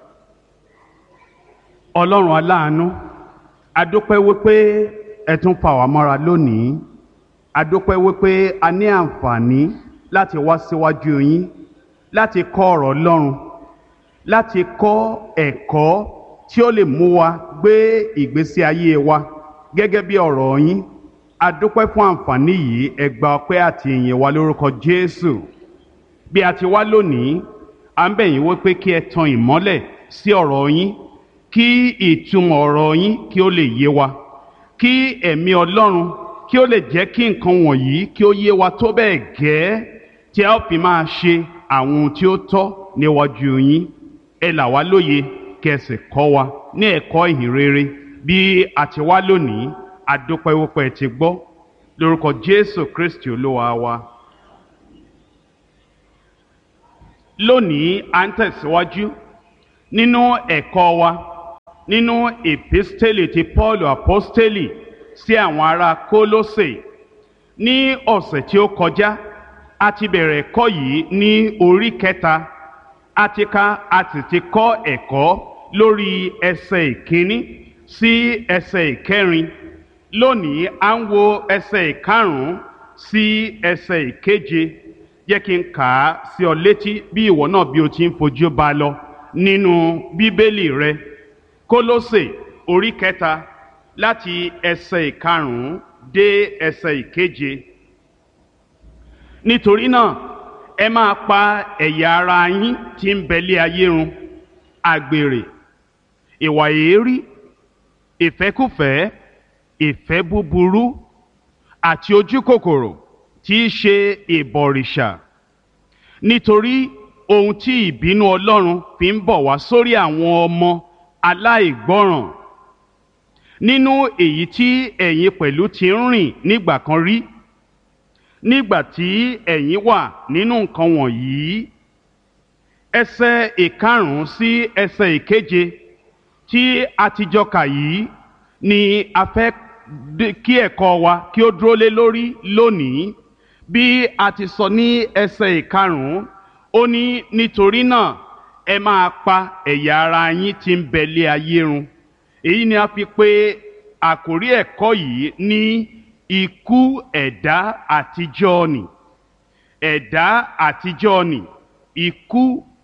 ọlọ́run aláàánú adúpẹ́ wípé ẹ tún fà wá mọ́ra lónìí adúpẹ́ wípé a ní àǹfààní láti wá síwájú yín láti kọ́ ọ̀rọ̀ ọlọ́run láti kọ́ ẹ̀kọ́ tí ó lè mú wa gbé ìgbésí ayé wa gẹ́gẹ́ bí ọ̀rọ̀ yín adúpẹ́ fún àǹfààní yìí ẹ gba ọpẹ́ àti ìyìn wa lórúkọ jésù bí a ti wá lónìí à ń bẹ̀ yín wípé kí ẹ tan ìmọ́lẹ̀ sí ọ̀rọ̀ yín kí ìtumọ̀ ọ̀rọ̀ yín kí ó lè yé wa kí ẹ̀mí ọlọ́run kí ó lè jẹ́ kí nǹkan wọ̀nyí kí ó yé wa tó bẹ́ẹ̀ gẹ́ tí a ó fi máa ṣe àwọn ohun tí ó tọ́ níwájú yín ẹ là wá lóye kí ẹ sì kọ́ wa ní ẹ̀kọ́ ìhìn rere bí a ti wá lónìí adúpẹ́ wípé ẹ ti gbọ́ lórúkọ jésù kristi olúwa wa. lónìí à ń tẹ̀síwájú nínú ẹ̀kọ́ wa nínú epistele ti paul apostoli sí àwọn ará kólósè ní ọ̀sẹ̀ tí ó kọjá a ti bẹ̀rẹ̀ ẹ̀kọ́ yìí ní orí kẹta a ti ka a sì ti kọ́ ẹ̀kọ́ lórí ẹsẹ̀ ìkíní sí ẹsẹ̀ ìkẹrin lónìí à ń wo ẹsẹ̀ ìkarùn-ún sí ẹsẹ̀ ìkeje jẹ́ kí n kà á sí ọ létí bí ìwọ náà bí o ti ń fojú bá a lọ nínú bíbélì rẹ kólósè orí kẹta láti ẹsẹ̀ ìkarùn-ún dé ẹsẹ̀ ìkeje nítorí náà ẹ máa pa ẹ̀yà ara yín tí ń bẹ lé ayé run àgbèrè ìwà èérí ìfẹ́kùfẹ́ ìfẹ́ búburú àti ojúkòkòrò tí í ṣe ìbọ̀rìṣà nítorí ohun tí ìbínú ọlọ́run fi ń bọ̀ wá sórí àwọn ọmọ aláìgbọ́ràn nínú èyí tí ẹ̀yin pẹ̀lú ti ń rìn nígbà kan rí nígbà tí ẹ̀yin wà nínú nǹkan wọ̀nyí ẹsẹ̀ ìkarùn-ún sí ẹsẹ̀ ìkeje tí a ti jọ kà yìí ni a fẹ́ kí ẹ̀kọ́ wa kí ó dúró lé lórí lónìí bí a ti sọ ní ẹsẹ̀ ìkarùn-ún ó ní nítorí náà ẹ máa pa ẹ̀yà ara yín tí ń bẹ lé ayé run èyí ni a fi pè àkórí ẹ̀kọ́ yìí ní ikú ẹ̀dá àtijọ́ ni ẹ̀dá àtijọ́ ni ikú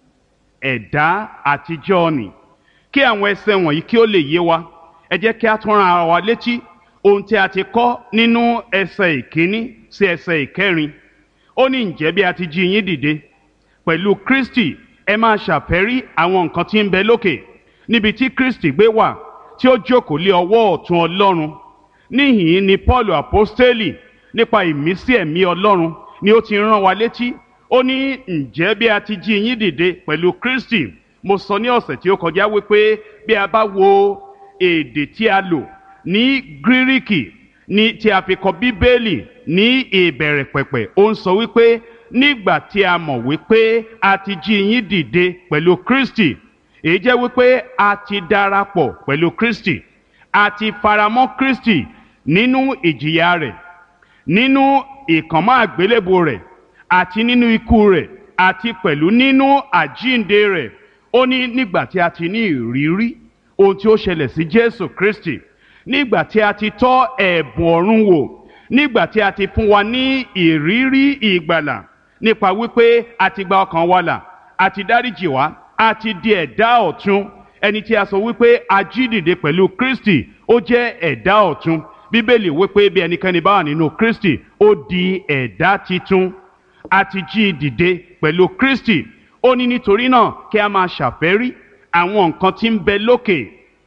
ẹ̀dá àtijọ́ ni kí àwọn ẹsẹ̀ wọ̀nyí kí ó lè yé wa ẹ jẹ́ kí a tún ra wa létí ohun tí a ti kọ́ nínú ẹsẹ̀ ìkíní sí ẹsẹ̀ ìkẹrin ó ní ǹjẹ́ bí a ti jí yín dìde pẹ̀lú Kristi ẹ máa ṣàfẹ́rí àwọn nǹkan tí ń bẹ lókè níbi tí Kristi gbé wà tí ó jókòó lé ọwọ́ ọ̀tún Ọlọ́run níhìn ni Paul apostoli nípa ìmísí ẹ̀mí Ọlọ́run ni ó ti rán wa létí ó ní ǹjẹ́ bí a ti jí yín dìde pẹ̀lú Kristi mo sọ ní ọ̀sẹ̀ tí ó kọjá wípé bí a bá wo èdè tí a lò ní gíríkì ní tí a fi kọ bíbélì ní ìbẹ̀rẹ̀ pẹ̀pẹ̀ ó ń sọ wípé nígbà tí a mọ̀ wípé a ti jí yín dìde pẹ̀lú Kristi èyí jẹ́ wípé a ti darapọ̀ pẹ̀lú Kristi a ti faramọ́ Kristi nínú ìjìyà rẹ̀ nínú ìkànmọ́ àgbélébò rẹ̀ àti nínú ikú rẹ̀ àti pẹ̀lú nínú àjíǹde rẹ̀ ó ní nígbà tí a ti ní ìrírí ohun tí ó ṣẹlẹ̀ sí Jésù Kristi nígbà tí a ti tọ́ ẹ̀bùn ọ̀run wò nígbà tí a ti fún wa ní ìrírí ìgbàlà nípa wípé a ti gba ọkàn wa là a ti dáríjì wá a ti di ẹ̀dá ọ̀tun ẹni tí a sọ wípé a jí dìde pẹ̀lú Kristi ó jẹ́ ẹ̀dá ọ̀tun bíbélì wípé bí ẹnikẹ́ni bá wà nínú Kristi ó di ẹ̀dá titun a ti jí dìde pẹ̀lú Kristi ó ní nítorí náà kí a máa ṣàfẹ́rí àwọn nǹkan tí ń bẹ lókè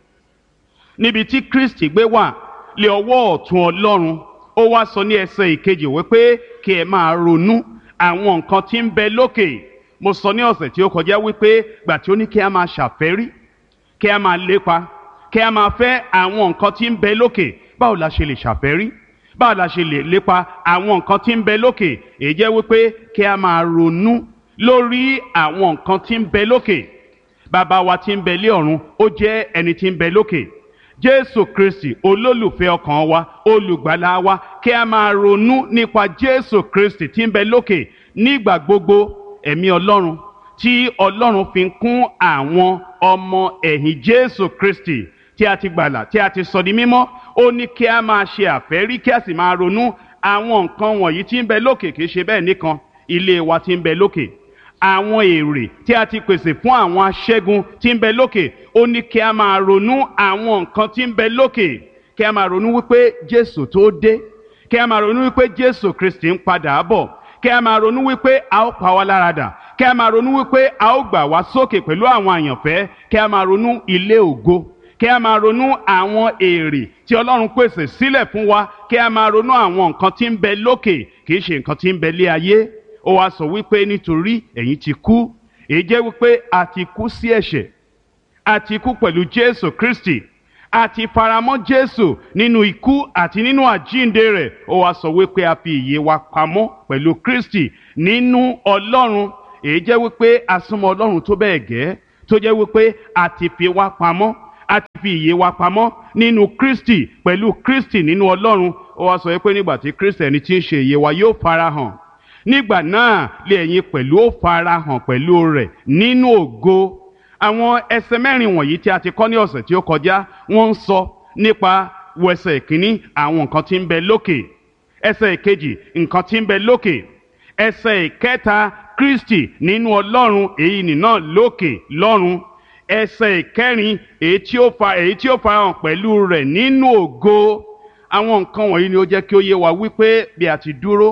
níbi tí Kristi gbé wà lé ọwọ́ ọ̀tún Ọlọ́run ó wá sọ ní ẹsẹ̀ ìkejì wípé kí ẹ máa ronú àwọn nǹkan tí ń bẹ lókè mo sọ ní ọ̀sẹ̀ tí ó kọjá wípé gbà tí ó ní kí a máa ṣàfẹ́rí kí a máa lépa kí a máa fẹ́ àwọn nǹkan tí ń bẹ lókè báwo la ṣe lè ṣàfẹ́rí báwo la ṣe lè lépa àwọn nǹkan tí ń bẹ lókè èyí jẹ́ wípé kí a máa ronú lórí àwọn nǹkan tí ń bẹ lókè bàbá wa tí ń bẹ lé ọ̀run ó jẹ́ ẹni tí ń bẹ lókè jésù kristi olólùfẹ́ ọkàn wa olùgbàlà wa kí a máa ronú nípa jésù kristi tí ń bẹ lókè nígbà gbogbo ẹ̀mí ọlọ́run tí ọlọ́run fi ń kún àwọn ọmọ ẹ̀yìn jésù kristi tí a ti gbàlà tí a ti sọ di mímọ́ ó ní kí a máa ṣe àfẹ́rí kí a sì máa ronú àwọn nǹkan wọ̀nyí tí ń bẹ lókè kì í ṣe bẹ́ẹ̀ nìkan ilé wa tí ń bẹ lókè àwọn èrè tí a ti pèsè fún àwọn aṣẹ́gun tí ń bẹ lókè ó ní kí a máa ronú àwọn nǹkan tí ń bẹ lókè kí a máa ronú wípé jésù tó dé kí a máa ronú wípé jésù kristi ń padà bọ̀ kí a máa ronú wípé a ó pa wá lára dà kí a máa ronú wípé a ó gbà wá sókè pẹ̀lú àwọn àyànfẹ́ kí a máa ronú ilé ògo kí a máa ronú àwọn èrè tí ọlọ́run pèsè sílẹ̀ fún wa kí a máa ronú àwọn nǹkan tí ń bẹ lókè kì í ṣe nǹkan tí ń bẹ lé ayé ó wá sọ wípé nítorí ẹ̀yin ti kú èyí jẹ́ wípé a ti kú sí ẹ̀ṣẹ̀ a ti kú pẹ̀lú jésù kristi a ti faramọ́ jésù nínú ikú àti nínú àjíǹde rẹ̀ ó wá sọ wípé a fi ìyè wa pamọ́ pẹ̀lú kristi nínú ọlọ́run èyí jẹ́ wípé a súnmọ́ ọlọ́run tó bẹ́ẹ̀ gẹ́ tó jẹ́ wípé a ti fi wá pamọ́ a ti fi ìyè wa pamọ́ nínú kristi pẹ̀lú kristi nínú ọlọ́run ó wá sọ pé nígbà tí kristi ẹni tí ń ṣe ìyè wa yóò farahàn nígbà náà lé ẹ̀yin pẹ̀lú ó farahàn pẹ̀lú rẹ̀ nínú ògo àwọn ẹsẹ̀ mẹ́rin wọ̀nyí tí a ti kọ́ ní ọ̀sẹ̀ tí ó kọjá wọ́n ń sọ nípa wẹsẹ̀ ìkíní àwọn nǹkan tí ń bẹ lókè ẹsẹ̀ ìkejì nǹkan tí ń bẹ lókè ẹsẹ̀ ìkẹta kristi nínú ọlọ́run èyí nìna lókè lọ́run ẹsẹ̀ ìkẹrin èyí tí ó fa èyí tí ó farahàn pẹ̀lú rẹ̀ nínú ògo àwọn nǹkan wọ̀nyí ni ó jẹ́ kí ó yé wa wípé bí a ti dúró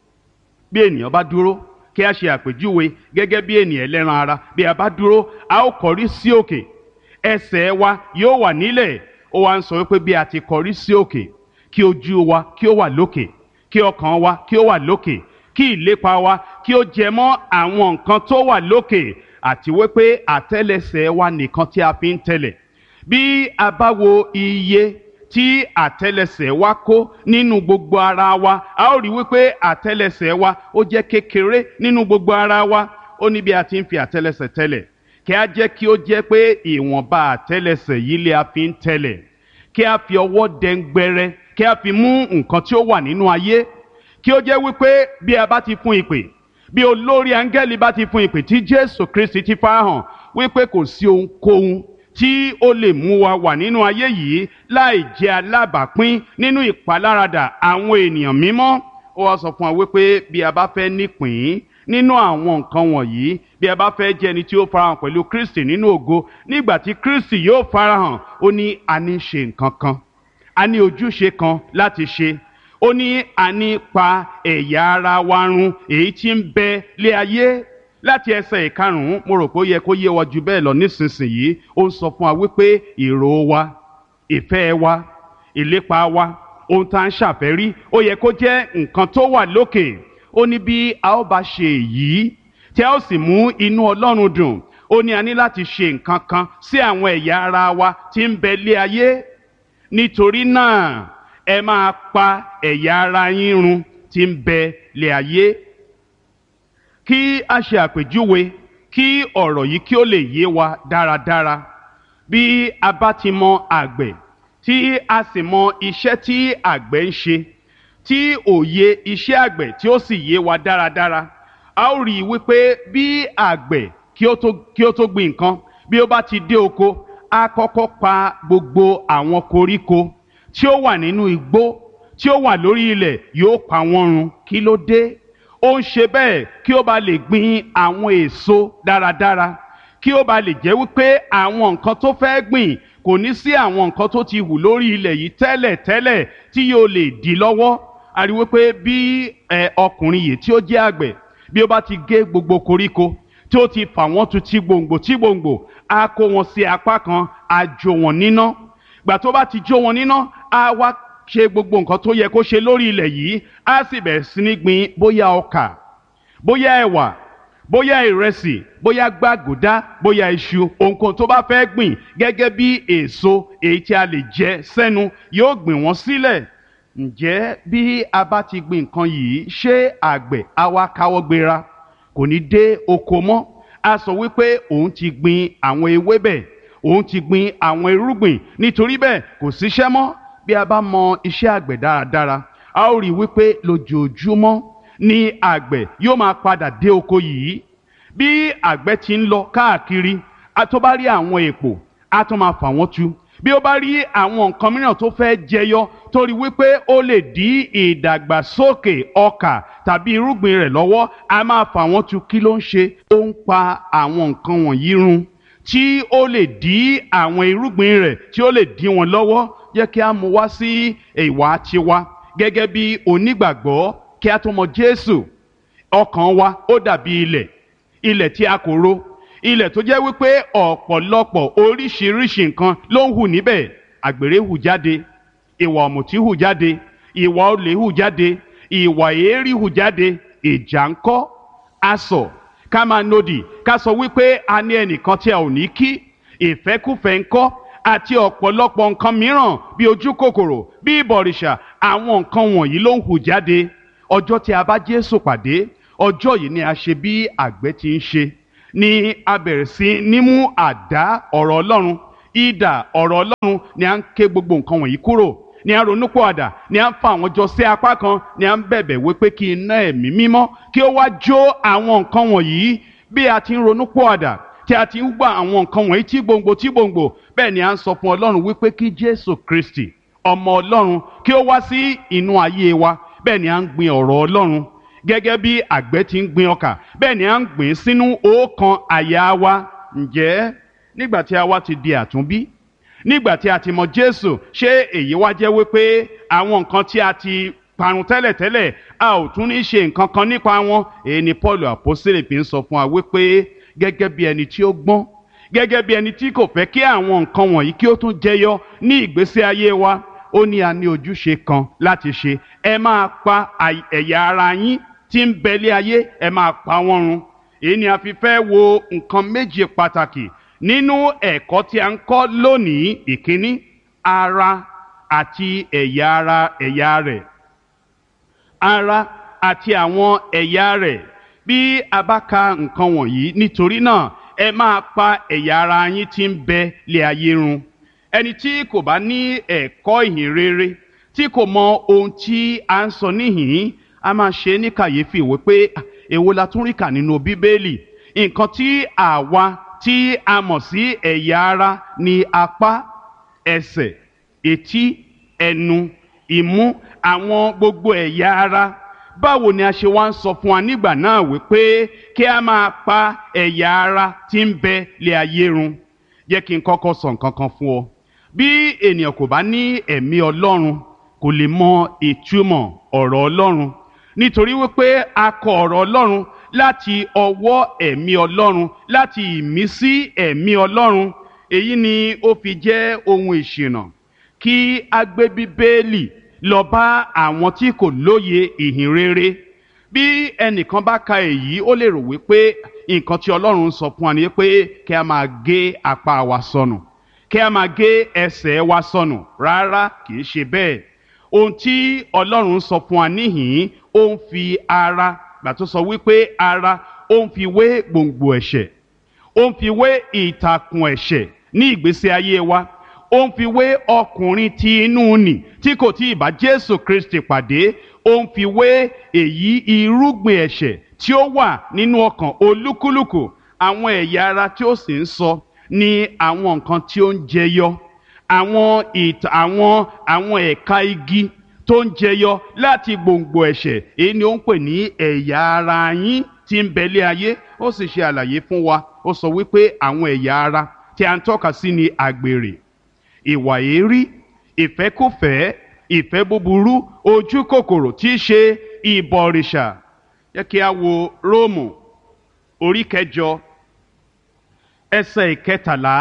bí ènìyàn bá dúró kí a ṣe àpèjúwe gẹ́gẹ́ bí ènìyàn ẹlẹ́ran ara bí a bá dúró a ó kọrí sí òkè ẹsẹ̀ wa yóò wà nílẹ̀ ó wá ń sọ wípé bí a ti kọrí sí òkè kí ojú wa kí ó wà lókè kí ọkàn wa kí ó wà lókè kí ìlépa wa kí ó jẹ mọ́ àwọn nǹkan tó wà lókè àti wípé àtẹ́lẹsẹ̀ wa nìkan tí a fi ń tẹ̀lẹ̀ bí a bá wo iye tí àtẹ́lẹsẹ̀ wa kó nínú gbogbo ara wa a ó rí wípé àtẹ́lẹsẹ̀ wa ó jẹ́ kékeré nínú gbogbo ara wa ó ní bí a ti ń fi àtẹ́lẹsẹ̀ tẹ̀lẹ̀ kí a jẹ́ kí ó jẹ́ pé ìwọ̀nba àtẹ́lẹsẹ̀ yìí lè a fi ń tẹ̀lẹ̀ kí a fi ọwọ́ dẹ́ngbẹ́rẹ́ kí a fi mú nǹkan tí ó wà nínú ayé kí ó jẹ́ wípé bí a bá ti fún ìpè bí olórí áńgẹ́lì bá ti fún ìpè tí Jésù Kristi ti farahàn wípé kò sí ohunkóhun tí ó lè mú wa wà nínú ayé yìí láì jẹ́ alábàápín nínú ìpaláradà àwọn ènìyàn mímọ́ ó wá sọ fún wa wípé bí a bá fẹ́ nípìn nínú àwọn nǹkan wọ̀nyí bí a bá fẹ́ jẹ́ ẹni tí ó farahàn pẹ̀lú Kristi nínú ògo nígbà tí Kristi yóò farahàn ó ní a ní ṣe nǹkan kan a ní ojúṣe kan láti ṣe ó ní a ní pa ẹ̀yà ara wa run èyí tí ń bẹ lé ayé láti ẹsẹ̀ ìkarùn-ún mo rò pé ó yẹ kó yé wa ju bẹ́ẹ̀ lọ nísinsìnyí ó ń sọ fún wa wípé èrò wa ìfẹ́ wa ìlépa wa ohun tá à ń ṣàfẹ́rí ó yẹ kó jẹ́ nǹkan tó wà lókè ó ní bí a ó bá ṣe èyí tí a ó sì mú inú Ọlọ́run dùn ó ní a ní láti ṣe nǹkan kan sí àwọn ẹ̀yà ara wa tí ń bẹ lé ayé nítorí náà ẹ máa pa ẹ̀yà ara yín run tí ń bẹ lé ayé kí a ṣe àpèjúwe kí ọ̀rọ̀ yìí kí ó lè yé wa dáradára bí a bá ti mọ àgbẹ̀ tí a sì mọ iṣẹ́ tí àgbẹ̀ ń ṣe tí òye iṣẹ́ àgbẹ̀ tí ó sì yé wa dáradára a ó rí i wípé bí àgbẹ̀ kí ó tó kí ó tó gbin nǹkan bí ó bá ti dé oko a kọ́kọ́ pa gbogbo àwọn koríko tí ó wà nínú igbó tí ó wà lórí ilẹ̀ yóò pa wọ́n run kí ló dé ó ń ṣe bẹ́ẹ̀ kí ó bá lè gbin àwọn èso dáradára kí ó bá lè jẹ́ wípé àwọn nǹkan tó fẹ́ gbìn kò ní sí àwọn nǹkan tó ti hù lórí ilẹ̀ yìí tẹ́lẹ̀ tẹ́lẹ̀ tí yóò lè dí lọ́wọ́ a rí wípé bí ẹ ọkùnrin yìí tí ó jẹ́ àgbẹ̀ bí ó bá ti gé gbogbo koríko tí ó ti fà wọ́n tu tí gbòǹgbò tí gbòǹgbò á kó wọn sí apá kan á jó wọn níná gbà tó bá ti jó wọn níná á wá ṣe gbogbo nǹkan tó yẹ kó ṣe lórí ilẹ̀ yìí á sì bẹ̀rẹ̀ sí ní gbin bóyá ọkà bóyá ẹ̀wà bóyá ìrẹsì bóyá gbàgùdá bóyá iṣu ohunkóhun tó bá fẹ́ gbìn gẹ́gẹ́ bí èso èyí tí a lè jẹ sẹ́nu yóò gbìn wọ́n sílẹ̀ ǹjẹ́ bí a bá ti gbin nǹkan yìí ṣé àgbẹ̀ á wá káwọ́ gbéra kò ní dé oko mọ́ a sọ wípé òun ti gbin àwọn ewébẹ̀ òun ti gbin àwọn irúgbìn nítorí bẹ́ẹ̀ kò síṣẹ́ mọ́ bí a bá mọ iṣẹ́ àgbẹ̀ dáradára a ó rí i wípé lójoojúmọ́ ni àgbẹ̀ yóò máa padà dé oko yìí bí àgbẹ̀ ti ń lọ káàkiri a tó bá rí àwọn èpò a tó máa fà wọ́n tu bí ó bá rí àwọn nǹkan mìíràn tó fẹ́ jẹyọ torí wípé ó lè dí ìdàgbàsókè ọkà tàbí irúgbìn rẹ̀ lọ́wọ́ a máa fà wọ́n tu kí ló ń ṣe ó ń pa àwọn nǹkan wọ̀nyí run tí ó lè dí àwọn irúgbìn rẹ̀ tí ó lè dí wọn lọ́wọ́ jẹ́ kí a mú wá sí ìwà tiwa gẹ́gẹ́ bí onígbàgbọ́ kí a tó mọ Jésù ọkàn wa ó dàbí ilẹ̀ ilẹ̀ tí a kò ro ilẹ̀ tó jẹ́ wípé ọ̀pọ̀lọpọ̀ oríṣiríṣi nǹkan ló ń hù níbẹ̀ àgbèrè hù jáde ìwà ọ̀mùtí hù jáde ìwà olè hù jáde ìwà èérí hù jáde ìjà ńkọ́ asọ̀ ká máa nodì ká sọ wípé a ní ẹnìkan tí a ò ní kí ìfẹ́kùfẹ́ ńkọ́ àti ọ̀pọ̀lọpọ̀ nǹkan mìíràn bí ojú kòkòrò bí ìbọ̀rìṣà àwọn nǹkan wọ̀nyí ló ń hù jáde ọjọ́ tí a bá Jésù pàdé ọjọ́ yìí ni a ṣe bí àgbẹ̀ ti ń ṣe ni a bẹ̀rẹ̀ sí ní mú àdá ọ̀rọ̀ ọlọ́run ìdà ọ̀rọ̀ ọlọ́run ni a ń ké gbogbo nǹkan wọ̀nyí kúrò ni a ronú pọ̀ àdà ni a ń fa àwọn jọ sí apá kan ni a ń bẹ̀bẹ̀ wípé kí iná ẹ̀mí mímọ́ kí ó wá jó àwọn nǹkan wọ̀nyí bí a ti ń ronú pọ̀ àdà tí a ti ń gbà àwọn nǹkan wọ̀nyí tí gbòǹgbò tí gbòǹgbò bẹ́ẹ̀ ni a ń sọ fún ọlọ́run wípé kí jésù kristi ọmọ ọlọ́run kí ó wá sí inú ayé wa bẹ́ẹ̀ ni a ń gbin ọ̀rọ̀ ọlọ́run gẹ́gẹ́ bí àgbẹ̀ ti ń gbin ọkà bẹ́ẹ̀ ni a ń gbìn sínú ọkàn àyà wa ǹjẹ́ nígbà tí a wá ti di àtúnbí nígbà tí a ti mọ jésù ṣé èyí wá jẹ́ wípé àwọn nǹkan tí a ti parun tẹ́lẹ̀tẹ́lẹ̀ a ò tún ní ṣe nǹkan kan nípa wọn èyí ni paul àpọ́sítélì fi ń sọ fún wa wípé gẹ́gẹ́ bí ẹni tí ó gbọ́n gẹ́gẹ́ bí ẹni tí kò fẹ́ kí àwọn nǹkan wọ̀nyí kí ó tún jẹyọ ní ìgbésí ayé wa ó ní a ní ojúṣe kan láti ṣe ẹ máa pa ẹ̀yà ara yín tí ń bẹ̀lé ayé ẹ máa pa wọ́n run èyí ni a fi fẹ́ wo nǹkan méje pàtàkì nínú ẹ̀kọ́ tí a ń kọ́ lónìí ìkíní ara àti ẹ̀yà ara ẹ̀yà rẹ̀ ara àti àwọn ẹ̀yà rẹ̀ bí a bá ka nǹkan wọ̀nyí nítorí náà ẹ máa pa ẹ̀yà ara yín tí ń bẹ lé ayé run ẹni tí kò bá ní ẹ̀kọ́ ìhìn rere tí kò mọ ohun tí a ń sọ níhìn a máa ṣe ní kàyéfì wípé èwo la tún rí kà nínú bíbélì nǹkan tí àwa tí a mọ̀ sí ẹ̀yà ara ní apá ẹsẹ̀ etí ẹnu ìmú àwọn gbogbo ẹ̀yà ara báwo ni a ṣe wá ń sọ fún wa nígbà náà wípé kí a máa pa ẹ̀yà ara tí ń bẹ lé ayé run jẹ́ kí n kọ́kọ́ sọ nǹkan kan fún ọ bí ènìyàn kò bá ní ẹ̀mí ọlọ́run kò lè mọ ìtumọ̀ ọ̀rọ̀ ọlọ́run nítorí wípé a kọ ọ̀rọ̀ ọlọ́run láti ọwọ́ ẹ̀mí ọlọ́run láti ìmísí ẹ̀mí ọlọ́run èyí ni ó fi jẹ́ ohun ìṣìnà kí a gbé bíbélì lọ bá àwọn tí kò lóye ìhìn rere bí ẹnìkan bá ka èyí ó lè rò wípé nǹkan tí ọlọ́run sọ fún wa ni pé kí a máa gé apá wa sọnù kí a máa gé ẹsẹ̀ wa sọnù rárá kì í ṣe bẹ́ẹ̀ ohun tí ọlọ́run sọ fún wa níhìn ó ń fi ara gbà tó sọ wípé ara ó ń fi wé gbòǹgbò ẹ̀ṣẹ̀ ó ń fi wé ìtàkùn ẹ̀ṣẹ̀ ní ìgbésí ayé wa ó ń fi wé ọkùnrin tí inú nì tí kò tí ì bá jésù kristi pàdé ó ń fi wé èyí irúgbìn ẹ̀ṣẹ̀ tí ó wà nínú ọkàn olúkúlùkù àwọn ẹ̀yà ara tí ó sì ń sọ ní àwọn nǹkan tí ó ń jẹyọ àwọn ìtàn àwọn àwọn ẹ̀ka igi tó ń jẹyọ láti gbòǹgbò ẹ̀ṣẹ̀ èyí ni ó ń pè ní ẹ̀yà ara yín tí ń bẹ̀lé ayé ó sì ṣe àlàyé fún wa ó sọ wípé àwọn ẹ̀yà ara tí a ń tọ́ka sí ni àgbèrè ìwà èérí ìfẹ́kùfẹ́ ìfẹ́ búburú ojú kòkòrò tí í ṣe ìbọ̀rìṣà yẹ kí a wo róòmù orí kẹjọ ẹsẹ̀ ìkẹtàlá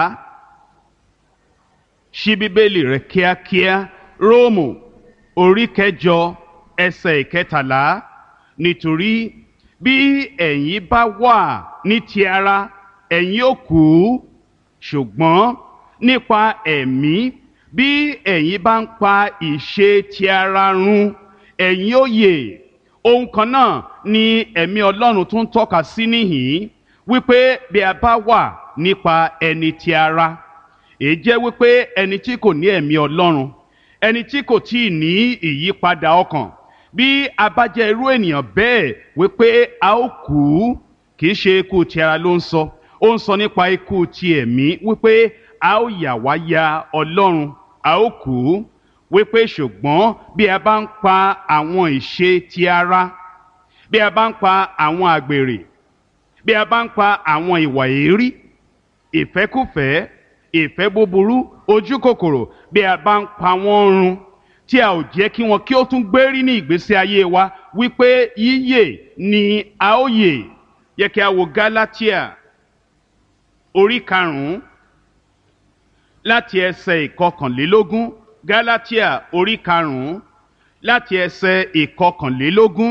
ṣí bíbélì rẹ kíákíá róòmù orí kẹjọ ẹsẹ̀ ìkẹtàlá nítorí bí ẹ̀yin bá wà ní ti ara ẹ̀yin ó kú ṣùgbọ́n nípa ẹ̀mí bí ẹ̀yin bá ń pa ìṣe ti ara run ẹ̀yin ó yè ohun kan náà ni ẹ̀mí ọlọ́run tún tọ́ka sí níhìn wípé bí a bá wà nípa ẹni ti ara èyí jẹ́ wípé ẹni tí kò ní ẹ̀mí ọlọ́run ẹni tí kò tí ì ní ìyípadà ọkàn bí a bá jẹ́ irú ènìyàn bẹ́ẹ̀ wípé a ó kú kì í ṣe ikú ti ara ló ń sọ ó ń sọ nípa ikú ti ẹ̀mí wípé a ó yà wá ya ọlọ́run a ó kú wípé ṣùgbọ́n bí a bá ń pa àwọn ìṣe ti ara bí a bá ń pa àwọn àgbèrè bí a bá ń pa àwọn ìwà èérí ìfẹ́kùfẹ́ ìfẹ́ búburú ojú kòkòrò bí a bá ń pa wọ́n run tí a ò jẹ́ kí wọn kí ó tún gbérí ní ìgbésí ayé wa wípé yíyè ni a ó yè yẹ kí a wo Gálátíà orí karùn-ún láti ẹsẹ̀ ìkọkànlélógún Gálátíà orí karùn-ún láti ẹsẹ̀ ìkọkànlélógún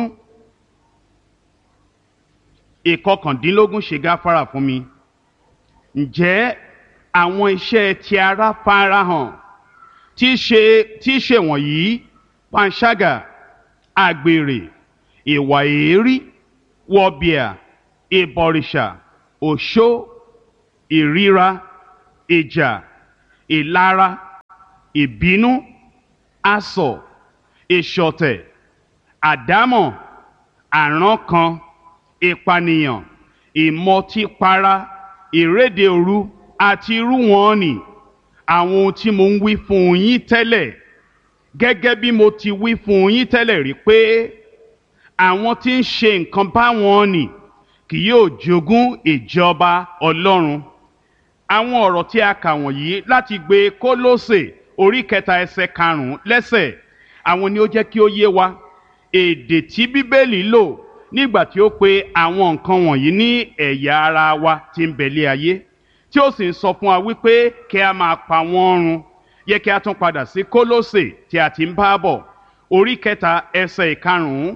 ìkọkàndínlógún ṣe gáfárà fún mi ǹjẹ́ àwọn iṣẹ́ ti ara farahàn tí í ṣe tí í ṣe wọ̀nyí panṣágà àgbèrè ìwà èérí wọ̀bìà ìbọ̀rìṣà òṣó ìríra ìjà ìlara ìbínú asọ̀ ìṣọ̀tẹ̀ àdámọ̀ àrankàn ìpànìyàn ìmọtípara ìréde òru àti irú wọn ni àwọn ohun tí mo ń wí fún yín tẹ́lẹ̀ gẹ́gẹ́ bí mo ti wí fún yín tẹ́lẹ̀ rí pé àwọn tí ń ṣe nǹkan báwọn nì kì yóò jogún ìjọba ọlọ́run àwọn ọ̀rọ̀ tí a kà wọ̀nyí láti gbé kólósè orí kẹta ẹsẹ̀ karùn-ún lẹ́sẹ̀ àwọn ni ó jẹ́ kí ó yé wa èdè tí bíbélì lò nígbà tí ó pe àwọn nǹkan wọ̀nyí ní ẹ̀yà ara wa tí ń bẹ̀lẹ̀ ayé tí ó sì ń sọ fún wa wípé kí a máa pa wọ́n run yẹ kí a tún padà sí kólósè tí a ti ń bá bọ̀ orí kẹta ẹsẹ̀ ìkarùn-ún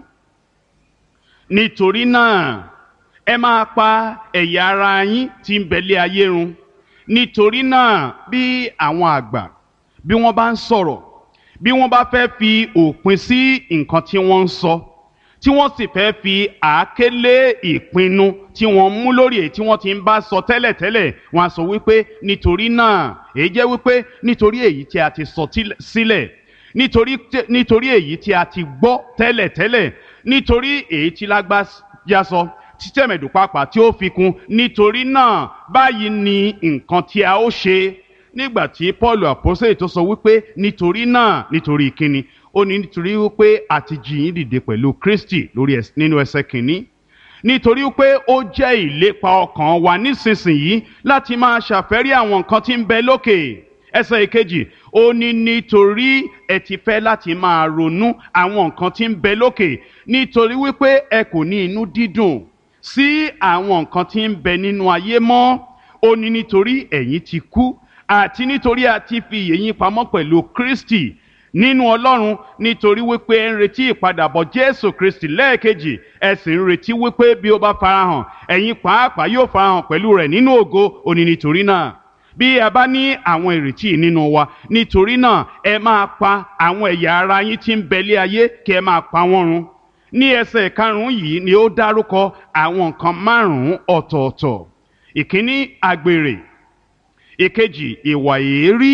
nítorí náà ẹ máa pa ẹ̀yà ara yín tí ń bẹ̀lẹ̀ ayé run nítorí náà bí àwọn àgbà bí wọ́n bá ń sọ̀rọ̀ bí wọ́n bá fẹ́ fi òpin sí nǹkan tí wọ́n ń sọ tí wọ́n sì fẹ́ fi àáké lé ìpinnu tí wọ́n mú lórí èyí tí wọ́n ti ń bá sọ tẹ́lẹ̀tẹ́lẹ̀ wọ́n á sọ wípé nítorí náà èyí jẹ́ wípé nítorí èyí tí a ti sọ sílẹ̀ nítorí nítorí èyí tí a ti gbọ́ tẹ́lẹ̀tẹ́lẹ̀ nítorí èyí tí lágbájá sọ títẹ̀mẹ̀dù pàápàá tí ó fi kún nítorí náà báyìí ni nǹkan tí a ó ṣe nígbà tí paul àpọ́sẹ̀ tó sọ wípé nítorí náà nítorí kíni ó ní nítorí wípé a ti jí yín dìde pẹ̀lú kristi lórí nínú ẹsẹ̀ kìíní nítorí wípé ó jẹ́ ìlépa ọkàn wa nísinsìnyí láti máa ṣàfẹ́rí àwọn nǹkan tí ń bẹ lókè ẹsẹ̀ ìkejì ó ní nítorí ẹ ti fẹ́ láti máa ronú àwọn nǹkan tí ń bẹ lókè nítorí wípé ẹ kò ní inú dídùn sí àwọn nǹkan tí ń bẹ nínú ayé mọ́ ó ní nítorí ẹ̀yin ti kú àti nítorí a ti fi ìyè yín pamọ́ pẹ̀lú kristi nínú ọlọ́run nítorí wípé ẹ ń retí ìpadàbọ̀ jésù kristi lẹ́ẹ̀kejì ẹ sì ń retí wípé bí ó bá farahàn ẹ̀yin pàápàá yóò farahàn pẹ̀lú rẹ̀ nínú ògo ó ní nítorí náà bí ẹ bá ní àwọn ìrètí nínú wa nítorí náà ẹ máa pa àwọn ẹ̀yà ara yín tí ń bẹ̀lé ayé kí ẹ máa pa wọ́n run ní ẹsẹ̀ karùn-ún yìí ni ó dárúkọ àwọn nǹkan márùn-ún ọ̀tọ̀ọ̀tọ̀ ìkíní àgbèrè ìkejì ìwà èérí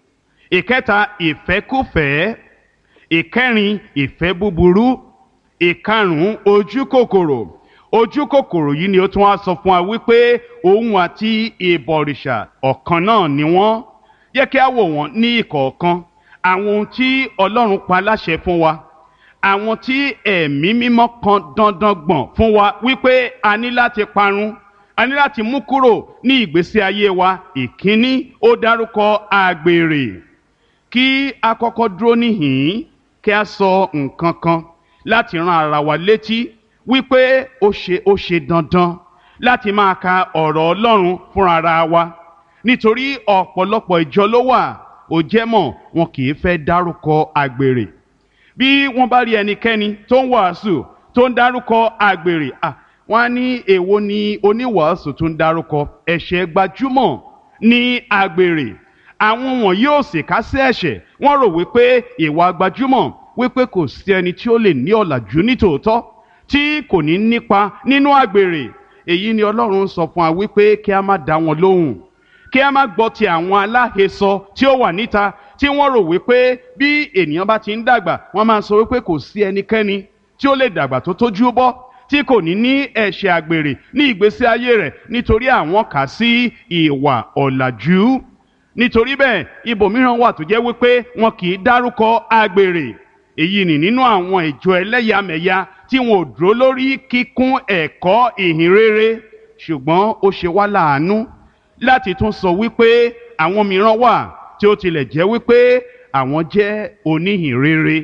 ìkẹta ìfẹ́kùfẹ́ ìkẹrin ìfẹ́ búburú ìkarùn-ún ojú kòkòrò ojú kòkòrò yìí ni ó tún wá sọ fún wa wípé òun àti ìbọ̀rìṣà ọ̀kan náà ni wọ́n yẹ kí a wò wọ́n ní ìkọ̀ọ̀kan àwọn ohun tí ọlọ́run pa láṣẹ fún wa àwọn tí ẹ̀mí mímọ́ kan dandan gbọ̀n fún wa wípé a ní láti parun a ní láti mú kúrò ní ìgbésí ayé wa ìkíní ó dárúkọ àgbèrè kí a kọ́kọ́ dúró níhìn-ín kí a sọ nǹkan kan láti ran ara wa létí wípé ó ṣe ó ṣe dandan láti máa ka ọ̀rọ̀ Ọlọ́run fúnra ara wa nítorí ọ̀pọ̀lọpọ̀ ìjọ ló wà ó jẹ́ mọ̀ wọn kì í fẹ́ dárúkọ àgbèrè bí wọ́n bá rí ẹnikẹ́ni tó ń wàásù tó ń dárúkọ àgbèrè ah wọ́n á ní èwo ni oníwàásù tó ń dárúkọ ẹ̀ṣẹ̀ gbajúmọ̀ ní àgbèrè àwọn wọ̀nyí ò sì ká sí ẹ̀ṣẹ̀ wọ́n rò wípé ìwà gbajúmọ̀ wípé kò sí ẹni tí ó lè ní ọ̀làjú nítòótọ́ tí kò ní nípa nínú àgbèrè èyí ni Ọlọ́run sọ fún wa wípé kí a má dá wọn lóhùn kí a má gbọ́ ti àwọn aláhesọ tí ó wà níta tí wọ́n rò wípé bí ènìyàn bá ti ń dàgbà wọ́n máa sọ wípé kò sí ẹnikẹ́ni tí ó lè dàgbà tó tójú bọ́ tí kò ní ní ẹ̀ṣẹ̀ àgbèrè ní ìgbésí ayé rẹ̀ nítorí àwọn kà sí ìwà ọ̀làjú nítorí bẹ́ẹ̀ ibòmíràn wà tó jẹ́ wípé wọn kì í dárúkọ àgbèrè èyí ni nínú àwọn ìjọ ẹlẹ́yàmẹ̀yà tí wọn ò dúró lórí kíkún ẹ̀kọ́ ìhìn rere ṣùgbọ́n ó ṣe wá láàánú láti tún sọ wípé àwọn mìíràn wà tí ó tilẹ̀ jẹ́ wípé àwọn jẹ́ oníhìn rere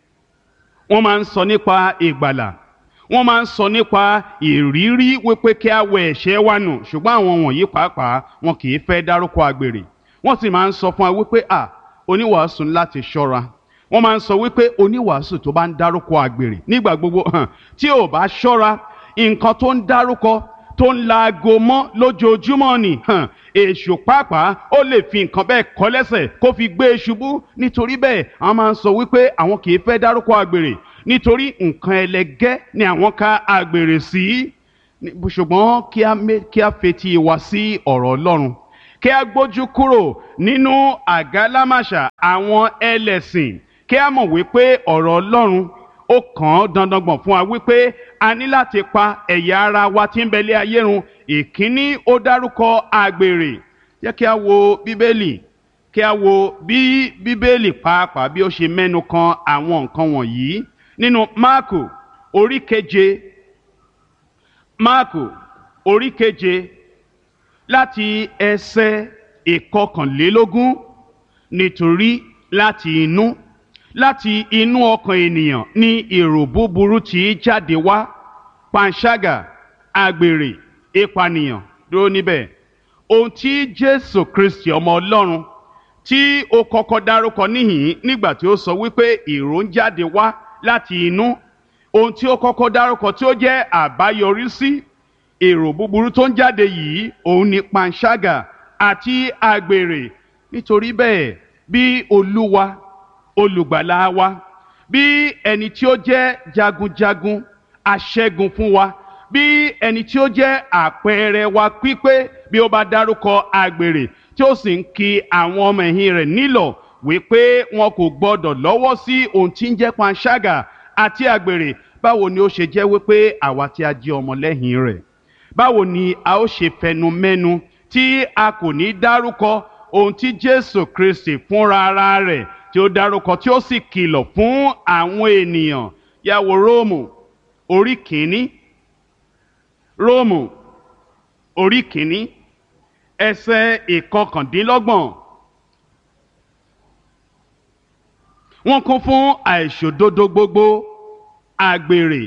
wọ́n máa ń sọ nípa ìgbàlà wọ́n máa ń sọ nípa ìrírí wípé kí a wẹ ẹ̀ṣẹ̀ wa nù ṣùgbọ́n àwọn wọ̀nyí pàápàá wọn kì í fẹ́ dárúkọ àgbèrè wọ́n sì máa ń sọ fún wa wípé à oníwàásù ní láti ṣọ́ra wọ́n máa ń sọ wípé oníwàásù tó bá ń dárúkọ àgbèrè nígbà gbogbo hàn tí ò bá ṣọ́ra nǹkan tó ń dárúkọ tó ń laago mọ́ lójoojúmọ́ ni hàn èṣù pàápàá ó lè fi nǹkan bẹ́ẹ̀ kọ́ lẹ́sẹ̀ kó fi gbé e ṣubú nítorí bẹ́ẹ̀ àwọn máa ń sọ wípé àwọn kì í fẹ́ dárúkọ àgbèrè nítorí nǹkan ẹlẹgẹ́ ni àwọn ka àgbèrè sí ṣùgbọ́n kí a mé- kí a fetí wa sí ọ̀rọ̀ ọlọ́run kí a gbójú kúrò nínú àgálámàṣà àwọn ẹlẹ́sìn kí a mọ̀ wípé ọ̀rọ̀ ọlọ́run ó kàn án dandangbọ̀n fún wa wípé a ní láti pa ẹ̀yà ara wa tí ń bẹ̀lẹ́ ayé run ìkíní ó dárúkọ àgbèrè jẹ́ kí a wo bíbélì kí a wo bí bíbélì pàápàá bí ó ṣe mẹ́nu kan àwọn nǹkan wọ̀nyí nínú máàkù orí keje máàkù orí keje láti ẹsẹ̀ ìkọkànlélógún nítorí láti inú láti inú ọkàn ènìyàn ní èrò búburú tí í jáde wá panṣágà àgbèrè ìpànìyàn dúró níbẹ̀ ohun tí jésù kristi ọmọ ọlọ́run tí ó kọ́kọ́ dárúkọ níhìn nígbà tí ó sọ wípé èrò ń jáde wá láti inú ohun tí ó kọ́kọ́ dárúkọ tí ó jẹ́ àbáyọrí sí èrò búburú tó ń jáde yìí òun ni panṣágà àti àgbèrè nítorí bẹ́ẹ̀ bí olúwa olùgbàlà wa bí ẹni tí ó jẹ́ jagunjagun aṣẹ́gun fún wa bí ẹni tí ó jẹ́ àpẹẹrẹ wa pípé bí ó bá dárúkọ àgbèrè tí ó sì ń ki àwọn ọmọ ẹ̀yìn rẹ̀ nílọ̀ wípé wọn kò gbọdọ̀ lọ́wọ́ sí ohun tí ń jẹ́ panṣágà àti àgbèrè báwo ni ó ṣe jẹ́ wípé àwa tí a jẹ́ ọmọlẹ́yìn rẹ̀ báwo ni a ó ṣe fẹnu mẹ́nu tí a kò ní dárúkọ ohun tí jésù kristi fúnra ara rẹ̀ tí ó dárúkọ tí ó sì kìlọ̀ fún àwọn ènìyàn yàwó róòmù orí kìíní róòmù orí kìíní ẹsẹ̀ ìkọkàndínlọ́gbọ̀n wọ́n kún fún àìṣòdodo gbogbo àgbèrè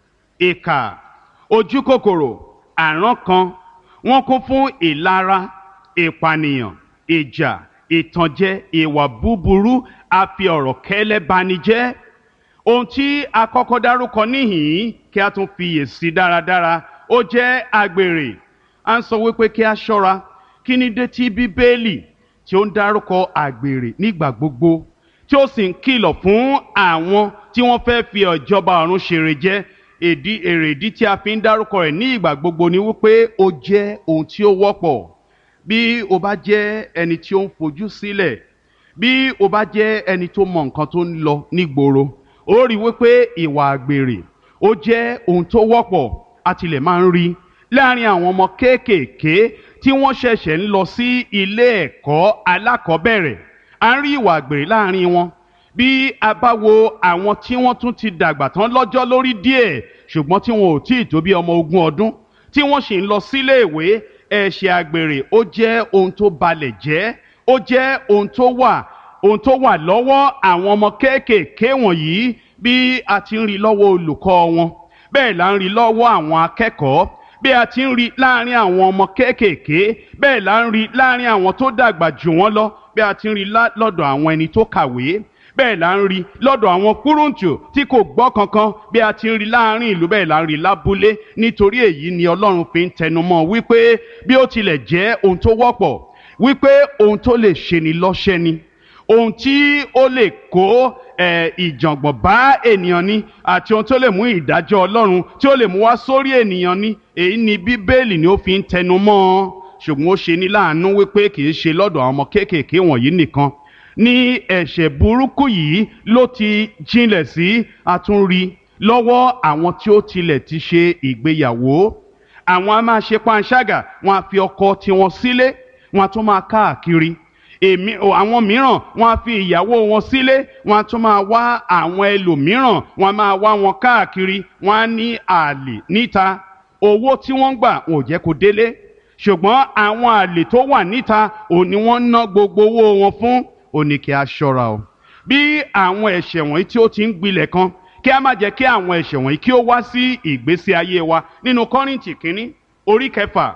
ìkà ojúkòkòrò àrán kan wọ́n kún fún ìlara ìpànìyàn ìjà ìtànjẹ ìwà búburú àfi ọ̀rọ̀ kẹ́lẹ́ bani jẹ́ ohun tí a kọ́kọ́ dárúkọ níhìn-ín kí a tún fiyèsí dáradára ó jẹ́ àgbèrè à ń sọ wípé kí a ṣọ́ra kí ni dé tí bíbélì tí ó ń dárúkọ àgbèrè nígbà gbogbo tí ó sì ń kìlọ̀ fún àwọn tí wọ́n fẹ́ fi ìjọba ọ̀run ṣèrè jẹ èdí èrèdí tí a fi ń dárúkọ rẹ̀ ní ìgbà gbogbo ni wípé ó jẹ́ ohun tí ó wọ́pọ̀ bí o bá jẹ́ ẹni tí ó ń fojú sílẹ̀ bí o bá jẹ́ ẹni tó mọ nǹkan tó ń lọ nígboro ó rí wípé ìwà àgbèrè ó jẹ́ ohun tó wọ́pọ̀ a tilẹ̀ máa ń rí láàrin àwọn ọmọ kéékèèké tí wọ́n ṣẹ̀ṣẹ̀ ń lọ sí ilé ẹ̀kọ́ alákọ̀ọ́bẹ̀rẹ̀ à ń rí ìwà àgbèrè láàrin wọn bí a bá wo àwọn tí wọ́n tún ti dàgbà tán lọ́jọ́ lórí díẹ̀ ṣùgbọ́n tí wọn ò tí ì tó bí ọmọ ogún ọdún tí wọ́n sì ń lọ sílé ìwé ẹ̀ṣẹ̀ àgbèrè ó jẹ́ ohun tó balẹ̀ jẹ́ ó jẹ́ ohun tó wà ohun tó wà lọ́wọ́ àwọn ọmọ kéékèèké wọ̀nyí bí a ti ń rí lọ́wọ́ olùkọ́ wọn bẹ́ẹ̀ là ń rí lọ́wọ́ àwọn akẹ́kọ̀ọ́ bí a ti ń rí láàrin àwọn ọmọ kéékèèké bẹ́ẹ̀ là ń rí láàrin àwọn tó dàgbà jù wọ́n lọ bí a ti ń rí lá- lọ́dọ̀ àwọn ẹni tó kàwé bẹ́ẹ̀ là ń rí lọ́dọ̀ àwọn kúrúǹtù tí kò gbọ́ kankan bí a ti ń rí láàrin ìlú bẹ́ẹ̀ là ń rí lábúlé nítorí èyí ni ọlọ́run fi ń tẹnumọ́ wípé bí ó tilẹ̀ jẹ́ ohun tó wọ́pọ̀ wípé ohun tó lè ṣe ni lọ́ṣẹ́ ni ohun tí ó lè kó ẹ, ìjàngbọ̀n bá ènìyàn ni àti ohun tó lè mú ìdájọ́ ọlọ́run tí ó lè mú wá sórí ènìyàn ni èyí ni bíbélì ni ó fi ń tẹnumọ́ ọ ṣùgbọ́n ó ṣe ní láàánú wípé kì í ṣe lọ́dọ̀ àwọn ọmọ kéékèèké wọ̀nyí nìkan ní ẹ̀ṣẹ̀ burúkú yìí ló ti jinlẹ̀ sí àtúnrí lọ́wọ́ àwọn tí ó tilẹ̀ ti ṣe ìgbéyàwó àwọn a máa ṣe panṣágà wọn a fi ọkọ tiwọn sílé wọn a tún máa káàkiri èmi o, àwọn mìíràn wọn a fi ìyàwó wọn sílé wọn a tún máa wá àwọn ẹlòmíràn wọn a máa wá wọn káàkiri wọn á ní àlè níta owó tí wọ́n ń gbà wọn ò jẹ́ kó délé ṣùgbọ́n àwọn àlè tó wà níta ò ní wọ́n ná gbogbo owó wọn fún ó ní kí a ṣọ́ra o bí àwọn ẹ̀ṣẹ̀ wọ̀nyí tí ó ti ń gbilẹ̀ kan kí a má jẹ́ kí àwọn ẹ̀ṣẹ̀ wọ̀nyí kí ó wá sí ìgbésí ayé wa nínú kọ́rìntì kínní orí kẹfà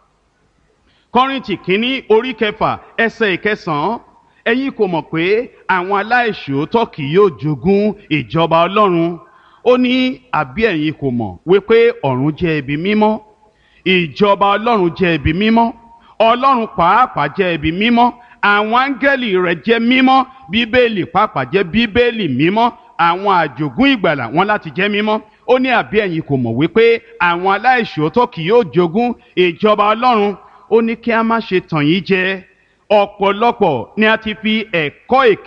kọ́rìntì kínní orí kẹfà ẹsẹ̀ ìkẹsàn-án ẹ̀yin kò mọ̀ pé àwọn aláìṣòótọ́ kì yóò jogún ìjọba ọlọ́run ó ní àbí ẹ̀yin kò mọ̀ wípé ọ̀run jẹ́ ibi mímọ́ ìjọba ọlọ́run jẹ́ ibi mímọ́ ọlọ́run pàápàá jẹ́ ibi mímọ́ àwọn áńgẹ́lì rẹ̀ jẹ́ mímọ́ bíbélì pàápàá jẹ́ bíbélì mímọ́ àwọn àjògún ìgbàlà wọn láti jẹ́ mímọ́ ó ní àbí ẹ̀yin kò mọ̀ wípé àwọn aláìṣòótọ́ kì yóò jogún ìjọba ọlọ́run ó ní kí a má ṣe tàn yín jẹ ọ̀pọ̀lọpọ̀ ni a ti fi ẹ̀kọ́ èké